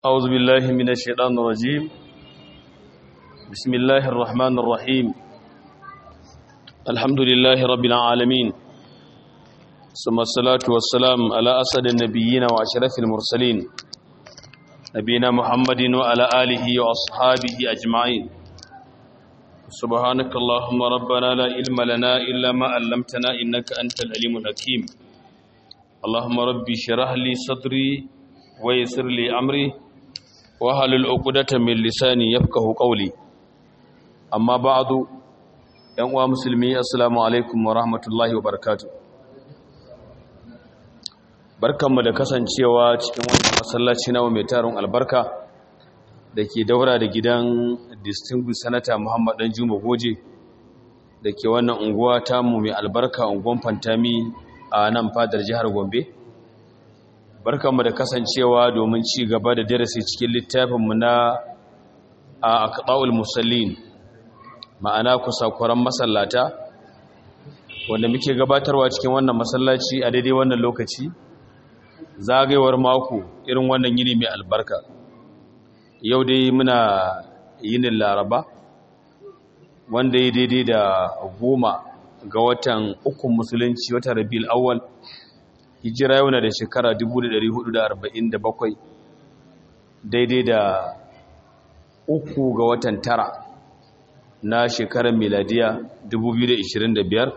أعوذ بالله من الشيطان الرجيم بسم الله الرحمن الرحيم الحمد لله رب العالمين ثم الصلاة والسلام على أسد النبيين وأشرف المرسلين نبينا محمد وعلى آله وأصحابه أجمعين سبحانك اللهم ربنا لا علم لنا إلا ما علمتنا إنك أنت العليم الحكيم اللهم ربي شرح لي صدري ويسر لي أمري wahalul uqdata min lisani yafqahu qawli amma ba'du yan uwa musulmi assalamu alaikum wa rahmatullahi wa barakatuh barkanmu da kasancewa cikin wannan masallaci nawa mai tarin albarka dake daura da gidan distinguished senator Muhammad Dan Juma Goje dake wannan unguwa ta mu mai albarka unguwan Fantami a nan fadar jihar Gombe barkanmu da kasancewa domin ci gaba da darasi cikin littafinmu na a aqtaul musallin ma'ana kusakuran masallata wanda muke gabatarwa cikin wannan masallaci a daidai wannan lokaci zagayewar mako irin wannan yini mai albarka yau dai muna yinin laraba wanda ya daidai da goma ga watan ukun musulunci watan rabiul awwal hijira yau na da shekara 1447 daidai da uku ga watan tara na shekarar miladiya 2025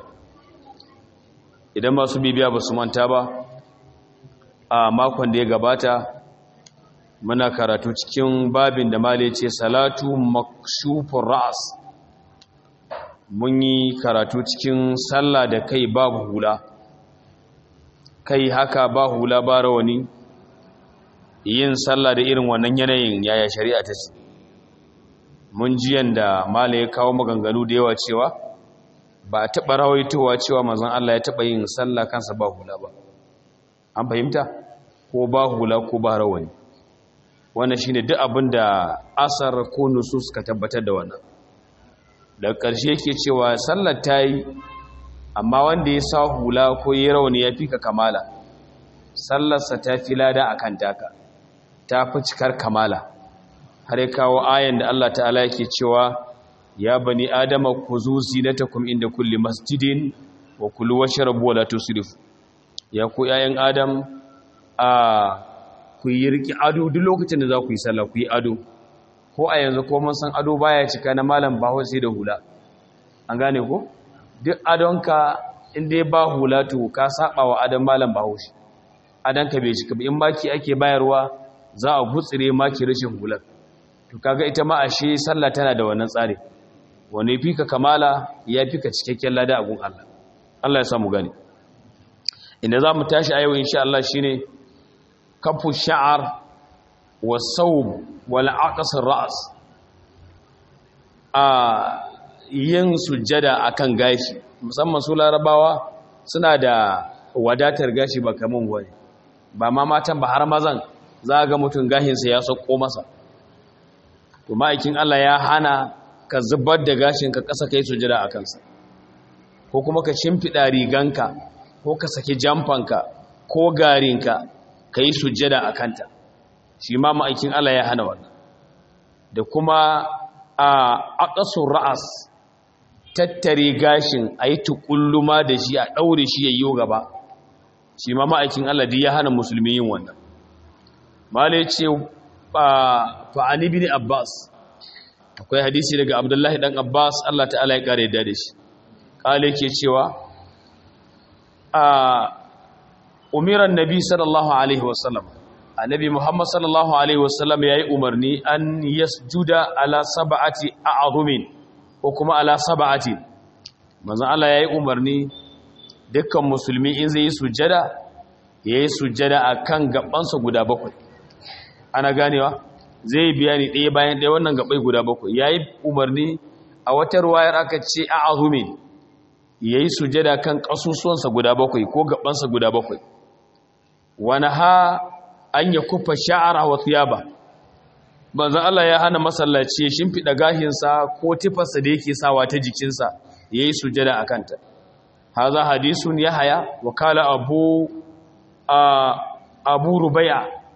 idan masu bibiya ba su manta ba a makon da ya gabata muna karatu cikin babin da male ce salatu makshufin ra'as mun yi karatu cikin sallah da kai babu hula kai haka ba hula ba rawani yin sallah da irin wannan yanayin yaya shari'a ta ce mun ji yanda mala ya kawo maganganu da yawa cewa ba a taɓa rawaitowa cewa mazan Allah ya taɓa yin sallah kansa ba hula ba an fahimta ko ba hula ko ba rawani wannan shine duk abin da asar ko nusus ka tabbatar da wannan daga ƙarshe yake cewa sallar ta yi amma wanda ya sa hula ko yi rauni ya fi ka kamala sallarsa ta fi lada a kan taka ta fi cikar kamala har ya kawo ayan da Allah ta'ala yake cewa ya bani adama ku zu zinatakum inda kulli masjidin wa kulu washrabu wala tusrifu ya ku yayan adam a ku yi riki ado duk lokacin da za ku yi sallah ku yi ado ko a yanzu ko mun san ado baya cika na malam baho sai da hula an gane ko duk adonka inda ya ba hula to ka saba wa adon malam bahaushe adonka bai shi in maki ake bayarwa za a gutsire maki rashin hular to kaga ita ma ashe sallah tana da wannan tsari wani fi ka kamala ya fi ka cikakken lada a gun Allah Allah ya samu gani inda za mu tashi a yau insha Allah shine kafu sha'ar wa sawb wal aqsar ra's a yin sujjada akan gashi musamman su larabawa suna da wadatar gashi ba kaman wani ba ma matan ba har mazan za ga mutum gashinsa ya sauko masa to ma'aikin Allah ya hana ka zubar da gashinka ƙasa kai sujjada a kansa ko kuma ka shimfiɗa riganka ko ka saki jamfanka ko garinka ka yi sujjada a kanta shi ma ma'aikin Allah ya hana wannan da kuma a aqsur ra'as tattare gashin a yi tukulluma da shi a ɗaure shi ya yi gaba shi ma ma'aikin Allah ya hana musulmi yin wannan mala ya ce fa'ani bin abbas akwai hadisi daga abdullahi ɗan abbas Allah ta'ala ya ƙara yadda da shi ƙala ke cewa a umiran nabi sallallahu alaihi wasallam annabi muhammad sallallahu alaihi wasallam ya yi umarni an yasjuda ala saba'ati a'azumin ko kuma ala saba'ati manzon Allah yayi umarni dukkan musulmi in zai yi sujjada yayi sujjada akan gabansa guda bakwai ana ganewa zai bayani ɗaya bayan ɗaya wannan gabai guda bakwai yayi umarni a wata ruwayar aka ce a'azumi yayi sujjada kan kasusuwansa guda bakwai ko gabansa guda bakwai wana ha an yakufa sha'ara wa thiyaba banzan Allah ya hana masallaci ya shimfiɗa gahinsa ko tifarsa da yake sawa ta jikinsa ya yi sujada a kanta haza hadisun ya haya wakala abu abu rubaya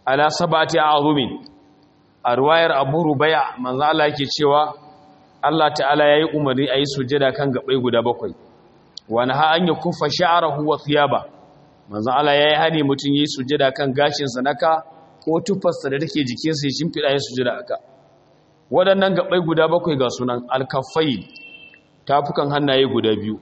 ala sabati a'zumin a ruwayar Abu Rubaya manzo Allah yake cewa Allah ta'ala yayi umarni ayi sujada kan gabai guda bakwai wa naha an yakuffa sha'rahu wa thiyaba manzo Allah yayi hani mutun yi sujada kan gashin sa naka ko tufarsa da take jikin sa ya shimfida ya sujada aka waɗannan gabai guda bakwai ga sunan al-kaffayn tafukan hannaye guda biyu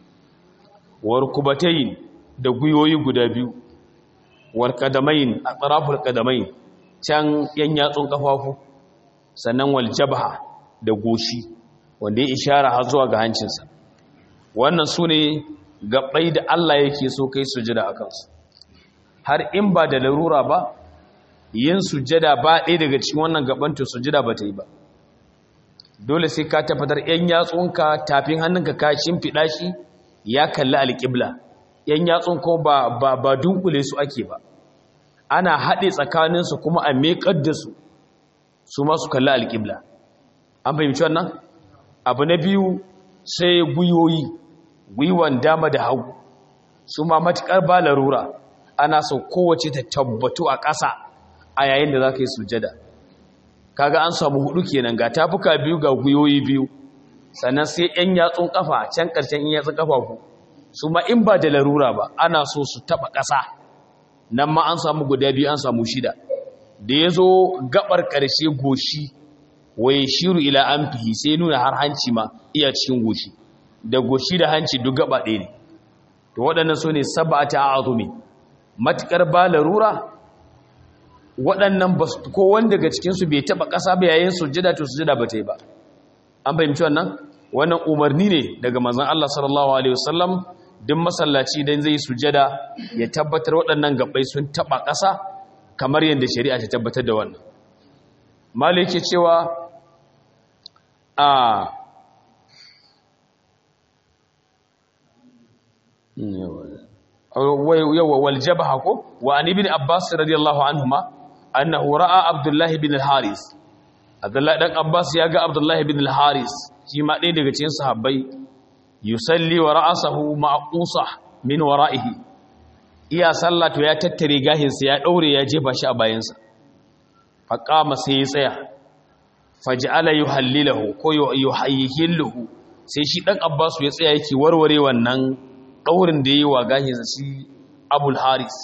warkubatayn da guyoyi guda biyu warqadamayn atraful qadamayn can yan yatsun kafafu sannan wal jabha da goshi wanda ya ishara har zuwa ga hancinsa wannan su ne gaɓai da Allah yake so kai sujada a kansu har in ba da larura ba yin sujada ba ɗaya daga cikin wannan gaban to sujada ba ta yi ba dole sai ka tabbatar yan yatsunka tafin hannunka ka shimfiɗa shi ya kalli alƙibla yan yatsun ko ba ba ba dunkule su ake ba ana haɗe tsakaninsu kuma a meƙar da su su ma su kalli alƙibla an fahimci wannan abu na biyu sai gwiwoyi gwiwan dama da hagu su ma matuƙar ba larura ana so kowace ta tabbatu a ƙasa a yayin da za ka yi sujada kaga an samu hudu kenan ga tafuka biyu ga gwiwoyi biyu sannan sai yan yatsun kafa can ƙarshen yan yatsun kafa ku su ma in ba da larura ba ana so su taɓa ƙasa nan ma an samu guda biyu an samu shida da ya zo gabar ƙarshe goshi waye shiru ila an fihi sai nuna har hanci ma iya cikin goshi da goshi da hanci duk gaba ɗaya ne to waɗannan su ne sab'ata azumi matukar ba larura waɗannan ba ko wanda daga cikinsu bai taɓa ƙasa ba yayin sujjada to sujjada ba ta yi ba an fahimci wannan wannan umarni ne daga manzon Allah sallallahu alaihi wasallam duk masallaci dan zai sujjada ya tabbatar waɗannan gabbai sun taɓa ƙasa kamar yadda shari'a ta tabbatar da wannan malik ke cewa a yawa wal jabha ko wa an ibn abbas radiyallahu anhuma annahu ra'a abdullah ibn al-haris abdullah dan abbas ya ga abdullah ibn al-haris shi ma ɗaya daga cikin sahabbai yusalli wa ra'sahu ma'qusa min wara'ihi iya sallatu ya tattare gahinsa ya daure ya jefa shi a bayansa faqama sai ya tsaya faj'ala yuhallilahu ko yuhayyihillahu sai shi dan abbas ya tsaya yake warware wannan daurin da yayi wa gahinsa shi abul haris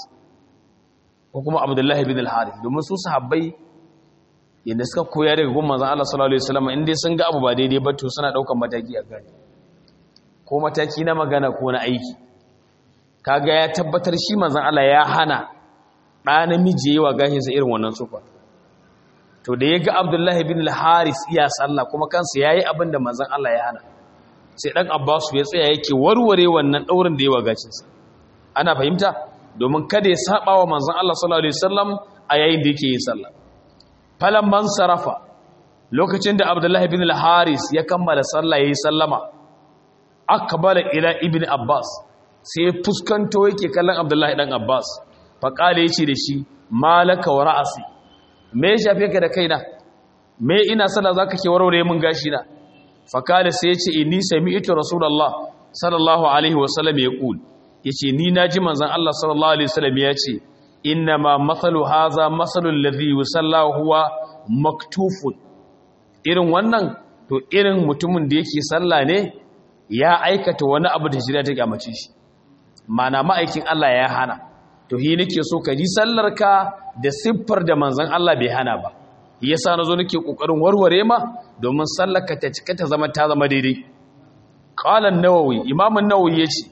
ko kuma abdullahi bin al-haris domin su sahabbai yadda suka koya daga gun manzon Allah sallallahu alaihi wasallam in dai sun ga abu ba daidai ba to suna daukan mataki a gani ko mataki na magana ko na aiki kaga ya tabbatar shi manzon Allah ya hana ɗa namiji yayi wa gahinsa irin wannan sufa to da ya ga abdullahi bin al-haris iya sallah kuma kansa yayi abin da manzon Allah ya hana sai dan abbasu ya tsaya yake warware wannan daurin da ya wagacin sa ana fahimta domin kada ya saba wa manzon Allah sallallahu alaihi wasallam a yayin da yake yin sallah falan man sarafa lokacin da abdullahi bin al-haris ya kammala sallah yayi sallama akbala ila ibn abbas sai fuskanto yake kallon abdullahi dan abbas fa kale yace da shi malaka wa ra'asi me ya shafe ka da kaina me ina sallah zaka ke warware mun gashi na fakale sai yace inni sami'tu rasulullah sallallahu alaihi wasallam yaqul yace ni naji manzon Allah sallallahu alaihi wasallam yace inna ma mathalu hadha mathalul ladhi yusalla huwa maktufun irin wannan to irin mutumin da yake sallah ne ya aikata wani abu da shirya ta kyamace shi mana ma'aikin Allah ya hana to hi nake so ka ji sallarka da siffar da manzon Allah bai hana ba yasa nazo nake kokarin warware ma domin sallarka ta cika ta zama ta zama daidai qala an-nawawi imam an-nawawi yace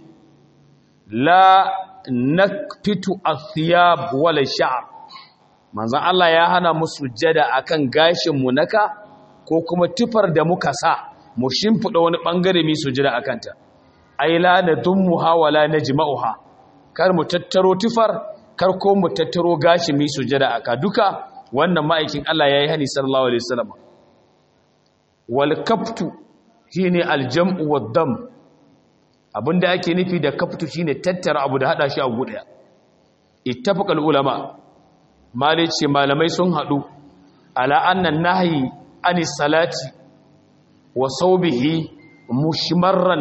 la nakfitu athiyab wala sha'r manzon Allah ya hana mu sujjada akan gashin mu naka ko kuma tufar da muka sa mu shimfida wani bangare mi sujjada akan ta ai la nadummuha wala najma'uha kar mu tattaro tufar kar ko mu tattaro gashi mi sujjada aka duka wannan ma'aikin Allah yayi hani sallallahu alaihi wasallam wal kaftu shine aljam'u wad dam abinda ake nufi da kaftu shine tattara abu da hada shi a guda ittafaqal ulama malice malamai sun hadu ala annan nahyi anis salati wa sawbihi mushmarran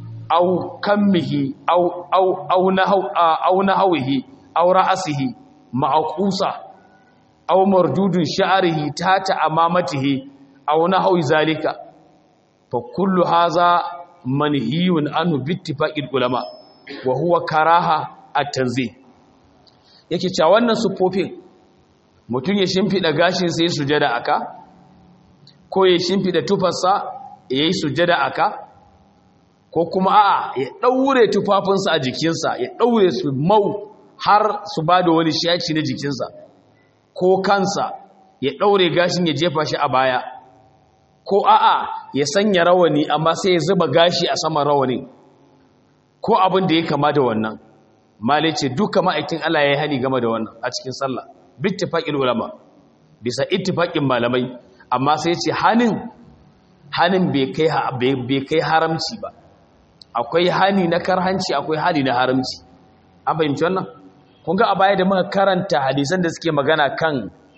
aw kammihi aw aw aw nahaw aw nahawihi aw ra'sihi ma'aqusa aw mardudun sha'rihi tata amamatihi aw nahwi zalika fa kullu hadha manhiyun anhu bittifaqil ulama wa huwa karaha at-tanzih yake cewa wannan sufofin mutum ya shimfida gashin sai sujada aka ko ya shimfida tufarsa yayi sujada aka ko kuma a'a ya daure tufafinsa a jikinsa ya daure su mau har su bada wani shaci na jikinsa ko kansa ya daure gashin ya jefa shi a baya ko a'a ya sanya rawani amma sai ya zuba gashi a saman rawani ko abin da ya kama da wannan malai ce duka ma'aikin Allah ya yi hani game da wannan a cikin sallah bittifaqil ulama bisa ittifaqin malamai amma sai ce hanin hanin bai kai bai kai haramci ba akwai hani na karhanci akwai hani na haramci an fahimci wannan kun ga a baya da muka karanta hadisan da suke magana kan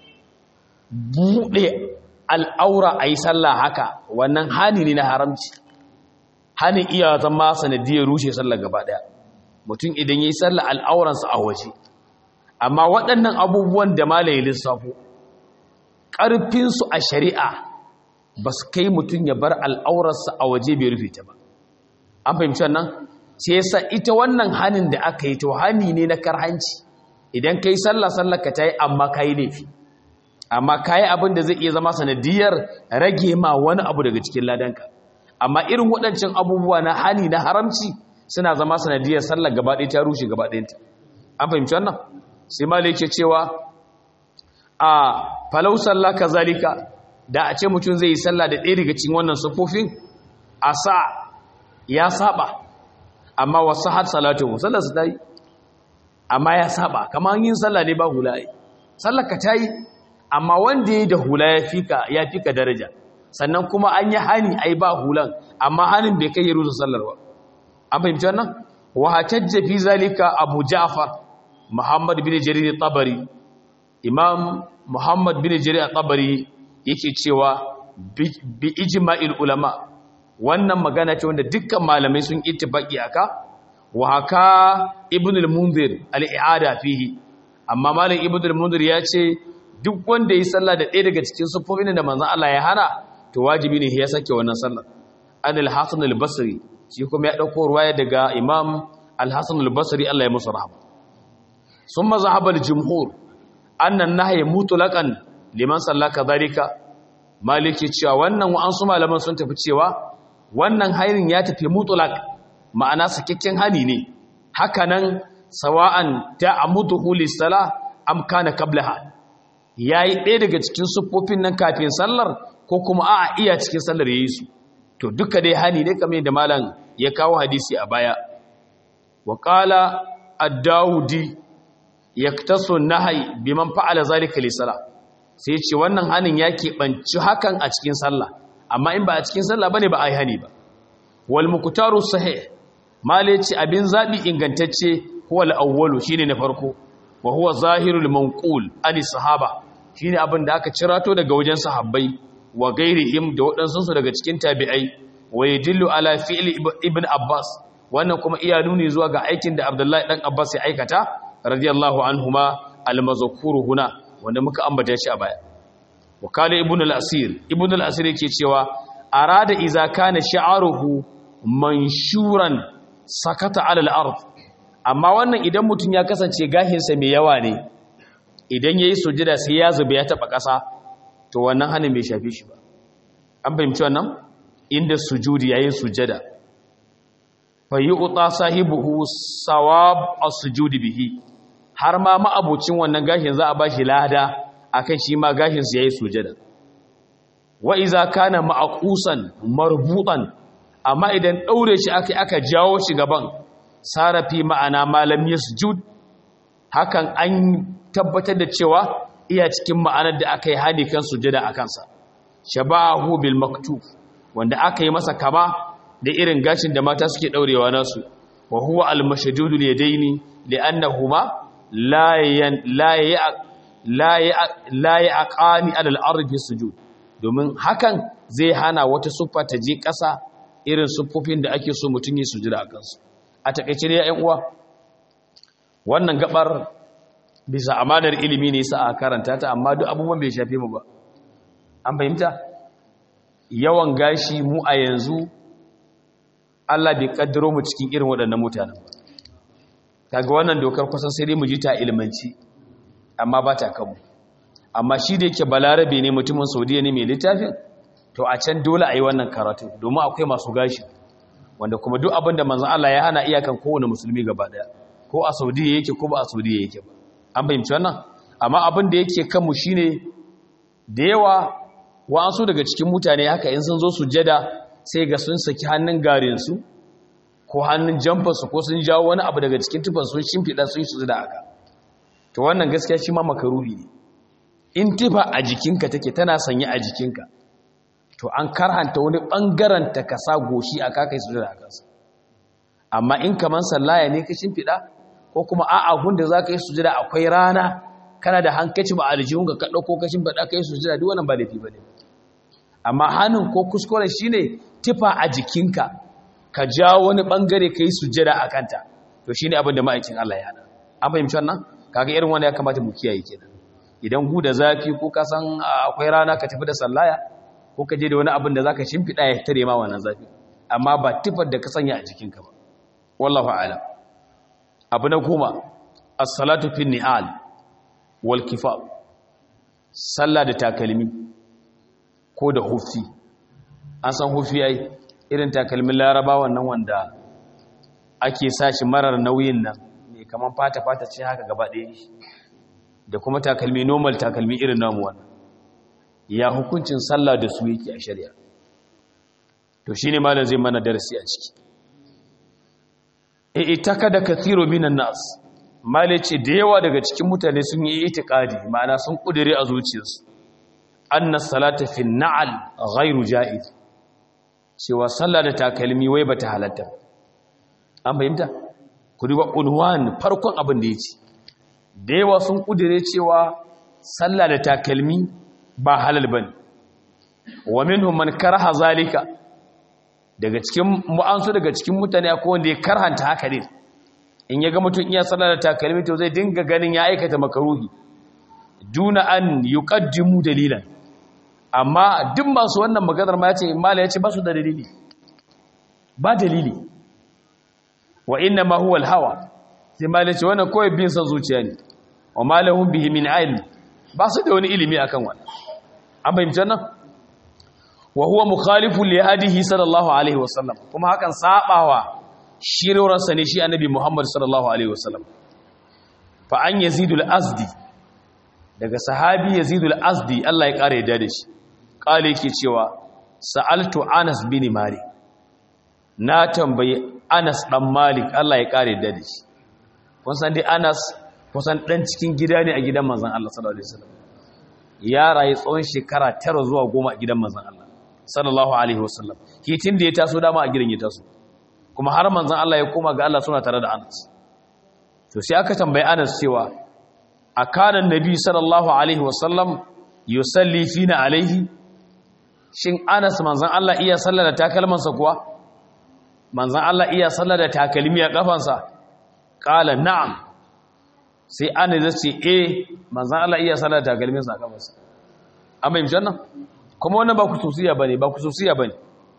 buɗe al'aura a yi sallah haka wannan hani ne na haramci hani iya zama sanadiyar rushe sallah gaba ɗaya mutum idan ya yi sallah al'auransa a waje amma waɗannan abubuwan da malaye lissafo ƙarfinsu a shari'a ba su kai mutum ya bar al'aurarsa a waje bai rufe ta ba an fahimci wannan ce yasa ita wannan hanin da aka yi to hani ne na karhanci idan ka yi sallah sallah ka ta yi amma ka yi laifi amma ka yi abin da zai iya zama sanadiyar rage ma wani abu daga cikin ladanka amma irin waɗancan abubuwa na hani na haramci suna zama sanadiyar sallah gaba ɗaya ta rushe gaba ɗayanta an fahimci wannan sai malai ke cewa a falau sallah kazalika da a ce mutum zai yi sallah da ɗaya daga cikin wannan sufofin a sa ya saba amma wasu har salatu sallar su ta yi amma ya saba kamar yin sallah ne ba hula yi sallar ka ta yi amma wanda ya yi da hula ya fika ya fika daraja sannan kuma an yi hani ai ba hulan amma hanin bai kai ya rusa sallar ba an fahimci wannan wa hatajja fi zalika abu ja'far muhammad bin jarir tabari imam muhammad bin jarir tabari yake cewa bi ijma'il ulama wannan magana ce wanda dukkan malamai sun ittifaqi aka wa haka ibn al-munzir al-i'ada fihi amma malam ibn al-munzir ya ce duk wanda yi sallah da ɗaya daga cikin sufofin da manzon Allah ya hana to wajibi ne ya sake wannan sallar an al-hasan al-basri shi kuma ya dauko ruwaya daga imam al-hasan al-basri Allah ya musu rahama summa zahaba al-jumhur anna an-nahy mutlaqan liman sallaka dhalika maliki cewa wannan wa'ansu malaman sun tafi cewa wannan hainin ya tafi mutulak ma'ana sakakken hani ne hakanan sawa'an ta'amuduhu lis-sala am kana qablaha yayi ɗaya daga cikin siffofin nan kafin sallar ko kuma a'a iya cikin sallar yayi su to duka dai hani ne kamar da malam ya kawo hadisi a baya wa qala ad-daudi yaktasu nahyi biman fa'ala zalika lis-sala sai ce wannan hanin ya keɓanci hakan a cikin sallah amma in ba a cikin sallah bane ba a yi hani ba wal muqtaru sahih male ce abin zabi ingantacce huwa al-awwalu shine na farko wa huwa zahirul manqul ani sahaba shine abin da aka cirato daga wajen sahabbai wa gairihim da waɗansu su daga cikin tabi'ai wa yadillu ala fi'li ibn abbas wannan kuma iya nuni zuwa ga aikin da abdullahi dan abbas ya aikata radiyallahu anhuma al-mazkuru huna wanda muka ambata shi a baya wakala ibn al-asir ibn al-asir yake cewa arada iza kana sha'aruhu manshuran sakata ala al-ard amma wannan idan mutun ya kasance gahinsa mai yawa ne idan yayi sujada sai ya zuba ya taba kasa to wannan hanin bai shafi shi ba an fahimci wannan inda sujudi yayin sujada fa yu'ta sahibuhu sawab as-sujudi bihi har ma ma'abucin wannan gashin za a ba shi lada akan shi ma gashinsu ya yi sujada wa iza kana ma'akusan marbutan amma idan ɗaure shi aka aka jawo shi gaban sarafi ma'ana malam yasjud hakan an tabbatar da cewa iya cikin ma'anar da aka yi hani kan sujada a kansa shabahu bil maktuf wanda aka yi masa kama da irin gashin da mata suke ɗaurewa nasu wa huwa al mashdudul yadaini li'annahuma la ya aƙani alal arfi sujud domin hakan zai hana wata siffa ta je ƙasa irin siffofin da ake so mutum yi sujuda a kansu a takaice ne ya'yan uwa wannan gabar bisa amanar ilimi ne sa a karanta ta amma duk abubuwan bai shafe mu ba an fahimta yawan gashi mu a yanzu Allah bai kaddaro mu cikin irin waɗannan mutanen ba kaga wannan dokar kusan sai dai mu ji ta ilmanci amma ba ta kanmu amma shi da yake balarabe ne mutumin saudiya ne mai littafin to a can dole a yi wannan karatu domin akwai masu gashi wanda kuma duk abin da manzan Allah ya hana iyakan kowane musulmi gaba daya ko a saudiya yake ko ba a saudiya yake ba an fahimci wannan amma abin da yake kanmu shine da yawa wa'ansu daga cikin mutane haka in sun zo sujjada sai ga sun saki hannun garinsu ko hannun jamfarsu ko sun jawo wani abu daga cikin tufan sun shimfiɗa sun su da haka to wannan gaskiya shi ma makaruhi ne in tufa a jikinka take tana sanye a jikinka to an karhanta wani ɓangaren ta ka sa goshi a kakai su da kansa amma in kaman sallaya ne ka shimfiɗa ko kuma a'a gunda za ka yi sujada akwai rana kana da hankaci ba aljihunka ka ɗauko ka shimfiɗa ka yi sujada duk wannan ba laifi ba ne amma hannun ko kuskure shine tufa a jikinka ka jawo wani ɓangare ka yi sujada a kanta to shine abin da ma'aikin Allah ya hana an fahimci wannan kaga irin wanda ya kamata mu kiyaye kenan idan gu da zafi ko ka san akwai rana ka tafi da sallaya ko ka je da wani abin da zaka shimfida ya tare ma wannan zafi amma ba tifar da ka sanya a jikinka ba wallahu a'lam abu na goma as-salatu fi ni'al wal kifab sallah da takalmi ko da hufi an san hufi ai irin takalmin laraba wannan wanda ake sa shi marar nauyin nan mai kaman fata-fata ce haka gaba ɗaya da kuma takalmi normal takalmi irin namu wannan ya hukuncin sallah da su yake a shari'a to shi ne malam zai mana darasi a ciki e itaka da kathiro minan nas male ce da yawa daga cikin mutane sun yi itikadi ma'ana sun kudure a zuciyarsu anna salata fi na'al ghairu ja'iz cewa sallah da takalmi wai bata halatta an fahimta ku duba unwan farkon abin da yace da yawa sun kudure cewa sallah da takalmi ba halal bane wa minhum man karaha zalika daga cikin mu'ansu daga cikin mutane akwai wanda ya karhanta haka ne in ya ga mutum iya sallah da takalmi to zai dinga ganin ya aikata makaruhi duna an yuqaddimu dalilan amma duk masu wannan maganar ma yace mala yace ba su da dalili ba dalili wa inna ma huwa al-hawa sai mala yace wannan kawai bin san zuciya ne wa malahum bihi min ilm ba su da wani ilimi akan wannan an bayyana nan wa huwa mukhalifu li hadihi sallallahu alaihi wasallam kuma hakan sabawa shirarsa ne shi annabi Muhammad sallallahu alaihi wasallam fa an yazidul azdi daga sahabi yazidul azdi Allah ya kare da shi kale yake cewa sa'altu Anas bin Malik na tambayi Anas dan Malik Allah ya kare da shi kun san dai Anas kusan dan cikin gida ne a gidan manzon Allah sallallahu alaihi wasallam ya rayu tsawon shekara 9 zuwa 10 a gidan manzon Allah sallallahu alaihi wasallam hitin da ya taso dama a gidan ya taso kuma har manzon Allah ya koma ga Allah suna tare da Anas to sai aka tambayi Anas cewa akana nabi sallallahu alaihi wasallam yusalli fina alaihi shin Anas manzon Allah iya sallar da takalmansa kuwa manzon Allah iya sallar da takalmi a kafansa qala na'am sai Anas ya ce eh manzon Allah iya sallar da takalminsa a kafansa amma yin jannan kuma wannan ba kususiya bane ba kususiya bane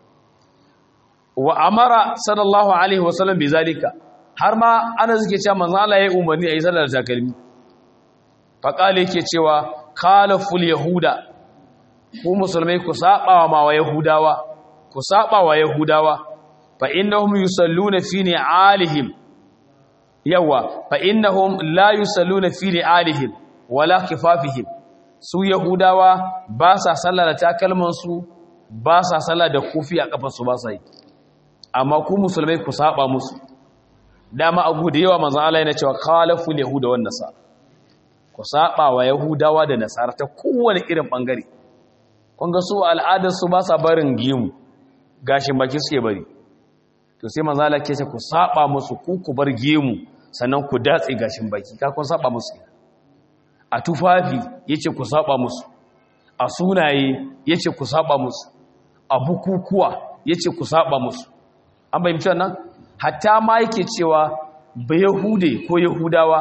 wa amara sallallahu alaihi wasallam bi zalika har ma ana suke cewa manzo Allah ya umarni ayi sallar takalmi fa kale yake cewa khalaful yahuda ku musulmai ku saba wa wa yahudawa ku saba wa yahudawa fa innahum yusalluna fi ni'alihim yawa fa innahum la yusalluna fi ni'alihim wala kifafihim su yahudawa ba sa sallah da takalmansu ba sa sallah da kufi a kafarsu ba sa yi amma ku musulmai ku saba musu dama abu da yawa manzon Allah yana cewa khalaful yahuda wan nasara ku saba wa yahudawa da nasara ta kowane irin bangare kun ga su al'adar su ba sa barin gimu gashin baki suke bari to sai manzon Allah ke ce ku saba musu ku ku bar gemu sannan ku datse gashin baki ka kun saba musu a tufafi yace ku saba musu a sunaye yace ku saba musu a bukukuwa yace ku saba musu an bayyana wannan hatta ma yake cewa ba yahude ko yahudawa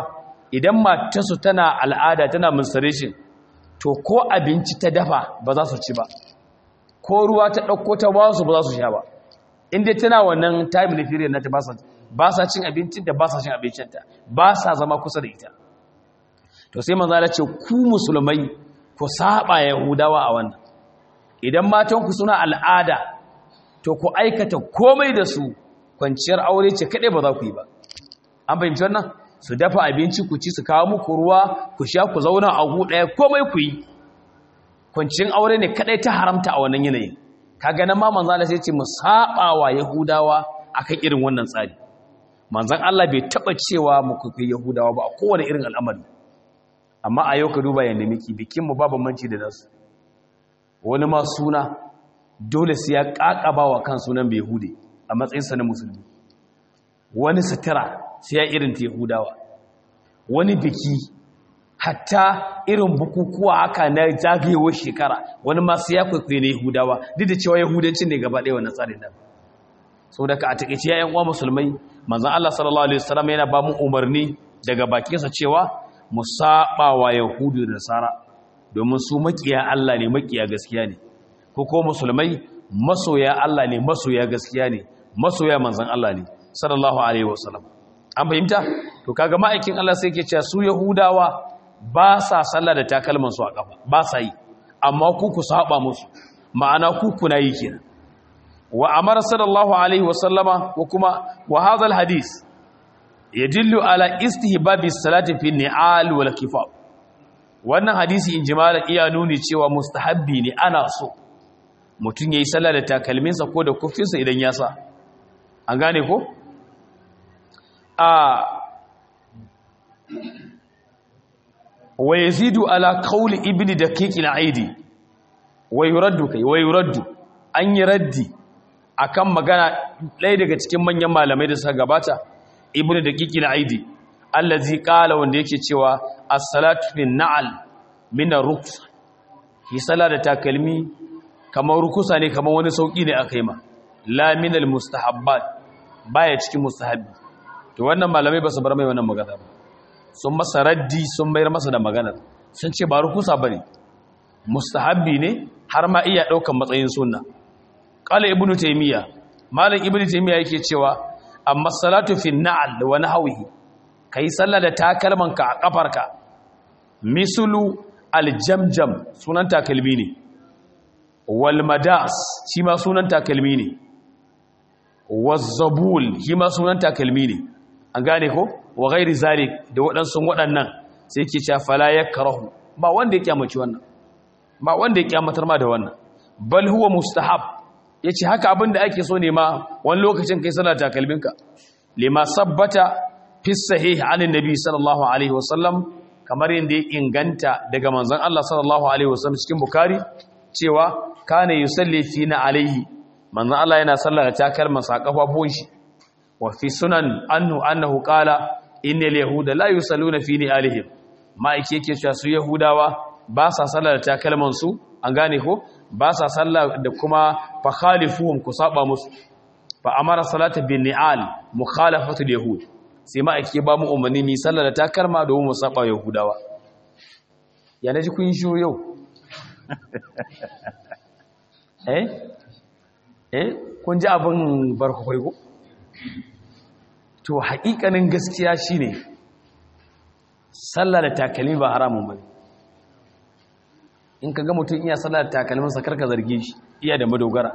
idan matarsu tana al'ada tana menstruation to ko abinci ta dafa ba za su ci ba ko ruwa ta ɗauko ta ba su ba za su sha ba inda tana wannan time na period na ta ba sa cin abincin da ba sa cin abincinta ba sa zama kusa da ita to sai manzo ce ku musulmai ku saba yahudawa a wannan idan matanku suna al'ada to ku aikata komai da su kwanciyar aure ce kaɗai ba za ku yi ba an fahimci wannan su dafa abinci ku ci su kawo muku ruwa ku sha ku zauna a gu ɗaya komai ku yi kwanciyar aure ne kaɗai ta haramta a wannan yanayin kaga nan ma manzo Allah sai ce mu saba wa yahudawa akan irin wannan tsari manzon Allah bai taba cewa mu kuyi yahudawa ba a kowane irin al'amari amma a yau ka duba yanda miki bikin mu babu manci da nasu wani ma suna dole sai ya kakaba wa kan sunan bai hude a matsayin sa na musulmi wani sutura sai ya irin ta yahudawa wani biki hatta irin bukukuwa haka na zagayewar shekara wani masu ya kwaikwayo na yahudawa duk da cewa yahudancin ne gaba ɗaya wannan tsarin nan sau daga a taƙaice ya uwa musulmai manzan Allah sallallahu alaihi wasallam yana ba mu umarni daga bakinsa cewa mu saba wa yahudu da nasara domin su makiya Allah ne makiya gaskiya ne ko ko musulmai masoya Allah ne masoya gaskiya ne masoya manzan Allah ne sallallahu alaihi wasallam an fahimta to kaga ma'aikin Allah sai yake cewa su yahudawa ba sa sallah da takalman su a kafa ba sa yi amma ku ku saba musu ma'ana ku kuna yi kenan wa amara sallallahu alaihi wa sallama wa kuma wa hadha alhadith yadullu ala istihbabi salati fi ni'al wal kifaf wannan hadisi in jimala iya nuni cewa mustahabbi ne ana so mutun yayi sallah da takalminsa ko da kufinsa idan ya sa an gane ko a wa yazidu ala qawli ibni daqiq al-aidi wa yuraddu kai wa yuraddu an yi raddi akan magana ɗaya daga cikin manyan malamai da suka gabata ibnu daqiq al-aidi allazi qala wanda yake cewa as-salatu fin na'al min ar-ruks hi sala da takalmi kamar rukusa ne kamar wani sauki ne akai ma la min al-mustahabbat baya cikin mustahabbi to wannan malamai ba su bar mai wannan magana ba sun masa raddi sun mayar masa da maganar sun ce ba rukusa ba ne mustahabbi ne har ma iya ɗaukan matsayin sunna ƙala ibnu taimiyya malam ibnu taimiyya yake cewa amma salatu fi na'al wa nahwihi kai sallah da takalmanka a kafarka misulu aljamjam sunan takalmi ne wal madas shi ma sunan takalmi ne wazzabul shi ma sunan takalmi ne an gane ko wa gairi zalik da waɗansu waɗannan sai ke cewa fala ya karahu ba wanda ya kyamaci wannan ba wanda ya kyamatar ma da wannan bal huwa mustahab yace haka abin da ake so ne ma wani lokacin kai sallar takalminka lima sabbata fi sahih an annabi sallallahu alaihi wasallam kamar yadda ya inganta daga manzon Allah sallallahu alaihi wasallam cikin bukhari cewa kana yusalli fina alaihi manzon Allah yana sallar takalmansa a kafafun shi wa fi sunan annu annahu qala innal yahuda la yusalluna fi ni'alihim ma'aiki yake cewa su yahudawa ba sa sallar da takalman su an gane ko ba sa sallar da kuma fa khalifuhum ku saba musu fa amara salata bin ni'al mukhalafatu yahud sai ma'aiki ba mu umarni mi sallar da takalma domin mu saba yahudawa ya naji kun shiru yau eh eh kun ji abin barkakwai ko to haƙiƙanin gaskiya shine sallah da takalmi ba haramun bane in kaga mutum iya sallah da takalmin sa karka zarge shi iya da madogara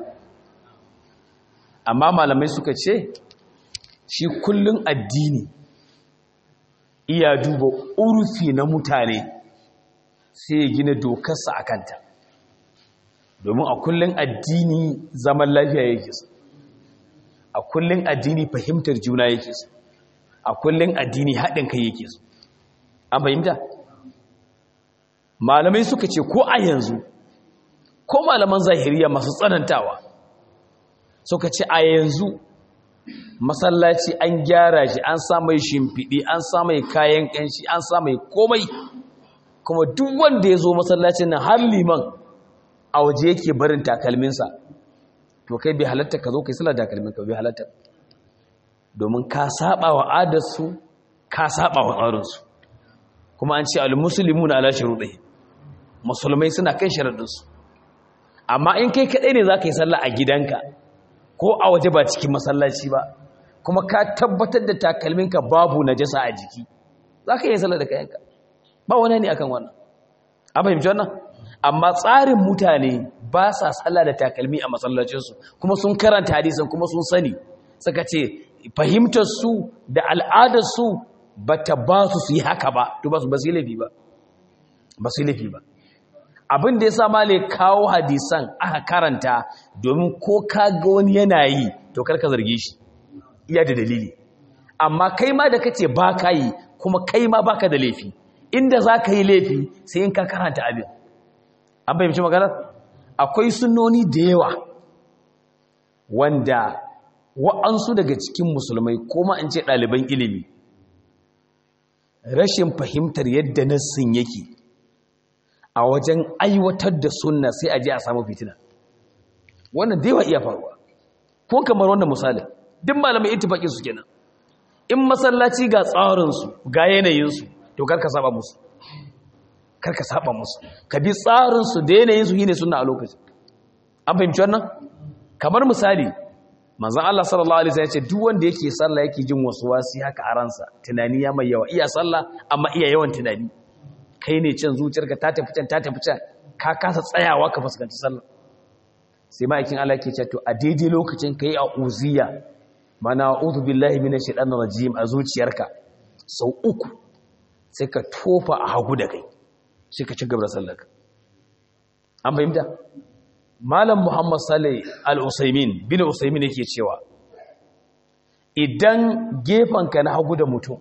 amma malamai suka ce shi kullun addini iya duba urfi na mutane sai ya gina dokarsa a kanta domin a kullun addini zaman lafiya yake su a kullun addini fahimtar juna yake su a kullun addini haɗin kai yake su an fahimta malamai suka ce ko a yanzu ko malaman zahiriya masu tsanantawa suka ce a yanzu masallaci an gyara shi an samai shimfiɗi an samai kayan ƙanshi an samai komai kuma duk wanda ya zo masallacin nan har liman a waje yake barin takalminsa to kai bai halatta ka zo kai sallar takalminka bai halatta domin ka saba wa adarsu ka saba wa tsarinsu kuma an ce al-muslimuna ala shuruɗi musulmai suna kan sharaɗinsu amma in kai kaɗai ne za ka yi sallah a gidanka ko a waje ba cikin masallaci ba kuma ka tabbatar da takalminka babu najasa a jiki za ka yi sallah da kayanka ba wani ne akan wannan an fahimci wannan amma tsarin mutane ba sa sallah da takalmi a masallacinsu kuma sun karanta hadisan kuma sun sani suka ce fahimtar su da al'adar su ba ta ba su su yi haka ba to ba su ba su yi laifi ba ba su yi laifi ba abin da ya sa male kawo hadisan aka karanta domin ko ka ga wani yana yi to karka zarge shi iya da dalili amma kai ma da kace ba ka yi kuma kai ma baka da laifi inda za ka yi laifi sai in ka karanta abin an fahimci maganar akwai sunnoni da yawa wanda wa'ansu daga cikin musulmai kuma in ce ɗaliban ilimi rashin fahimtar yadda nassin yake a wajen aiwatar da sunna sai a je a samu fitina wannan da yawa iya faruwa ko kamar wannan misali duk malamai ittifaqin su kenan in masallaci ga tsarin su ga yanayin su to karka saba musu karka saba musu ka bi tsarin su da yanayin su shine sunna a lokacin an fahimci wannan kamar misali manzon Allah sallallahu alaihi wasallam ya ce duk wanda yake sallah yake jin wasu wasi haka a ransa tunani ya mai yawa iya sallah amma iya yawan tunani kai ne can zuciyarka ta tafi can ta tafi can ka kasa tsayawa ka fuskanci sallah sai ma'aikin Allah ke cewa to a daidai lokacin kai a uziya mana a'udhu billahi minash shaitanir rajim a zuciyarka sau uku sai ka tofa a hagu da kai sai ka ci gaba da sallarka an fahimta malam muhammad salih al-usaimin bin usaimin yake cewa idan gefanka na hagu da mutum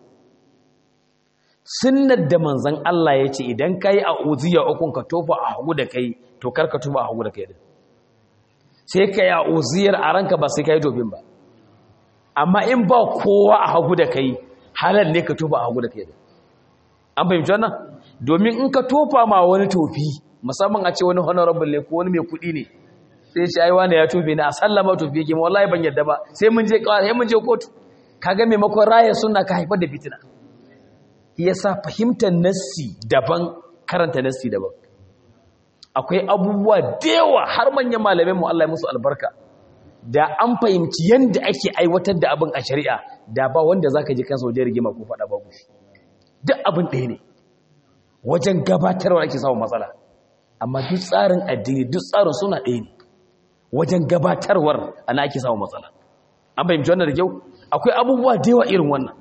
sunnar da manzan Allah ya ce idan ka yi a uziya ukun ka tofa a hagu da kai to kar ka tofa a hagu da kai din sai ka yi a uziyar a ranka ba sai ka yi tofin ba amma in ba kowa a hagu da kai halal ne ka tofa a hagu da kai din an fahimci wannan domin in ka tofa ma wani tofi musamman a ce wani honorable ne ko wani mai kuɗi ne sai shi ai wani ya tofe ne a sallama tofi yake wallahi ban yadda ba sai mun je sai mun je kotu kaga maimakon raya sunna ka haifar da fitina yasa fahimtar nassi daban karanta nassi daban akwai abubuwa dewa har manyan malamin mu Allah ya musu albarka da an fahimci yanda ake aiwatar da abin a shari'a da ba wanda zaka ji kansa wajen rigima ko fada babu shi duk abin ɗaya ne wajen gabatarwa ake samun matsala amma duk tsarin addini duk tsarin suna ɗaya ne wajen gabatarwar ana ake samun matsala an fahimci wannan da kyau akwai abubuwa dewa irin wannan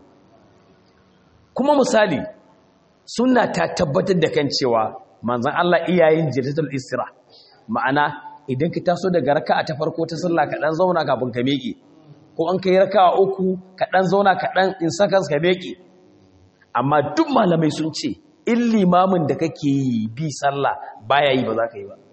kuma misali suna ta tabbatar da kan cewa manzan Allah iyayen jirtatul istira ma'ana idan ka taso daga raka'a ta farko ta sallah ka dan zauna kafin ka miƙe ko an kai raka'a uku ka dan zauna ka dan in seconds ka miƙe amma duk malamai sun ce in limamin da kake yi bi sallah baya yi ba za ka yi ba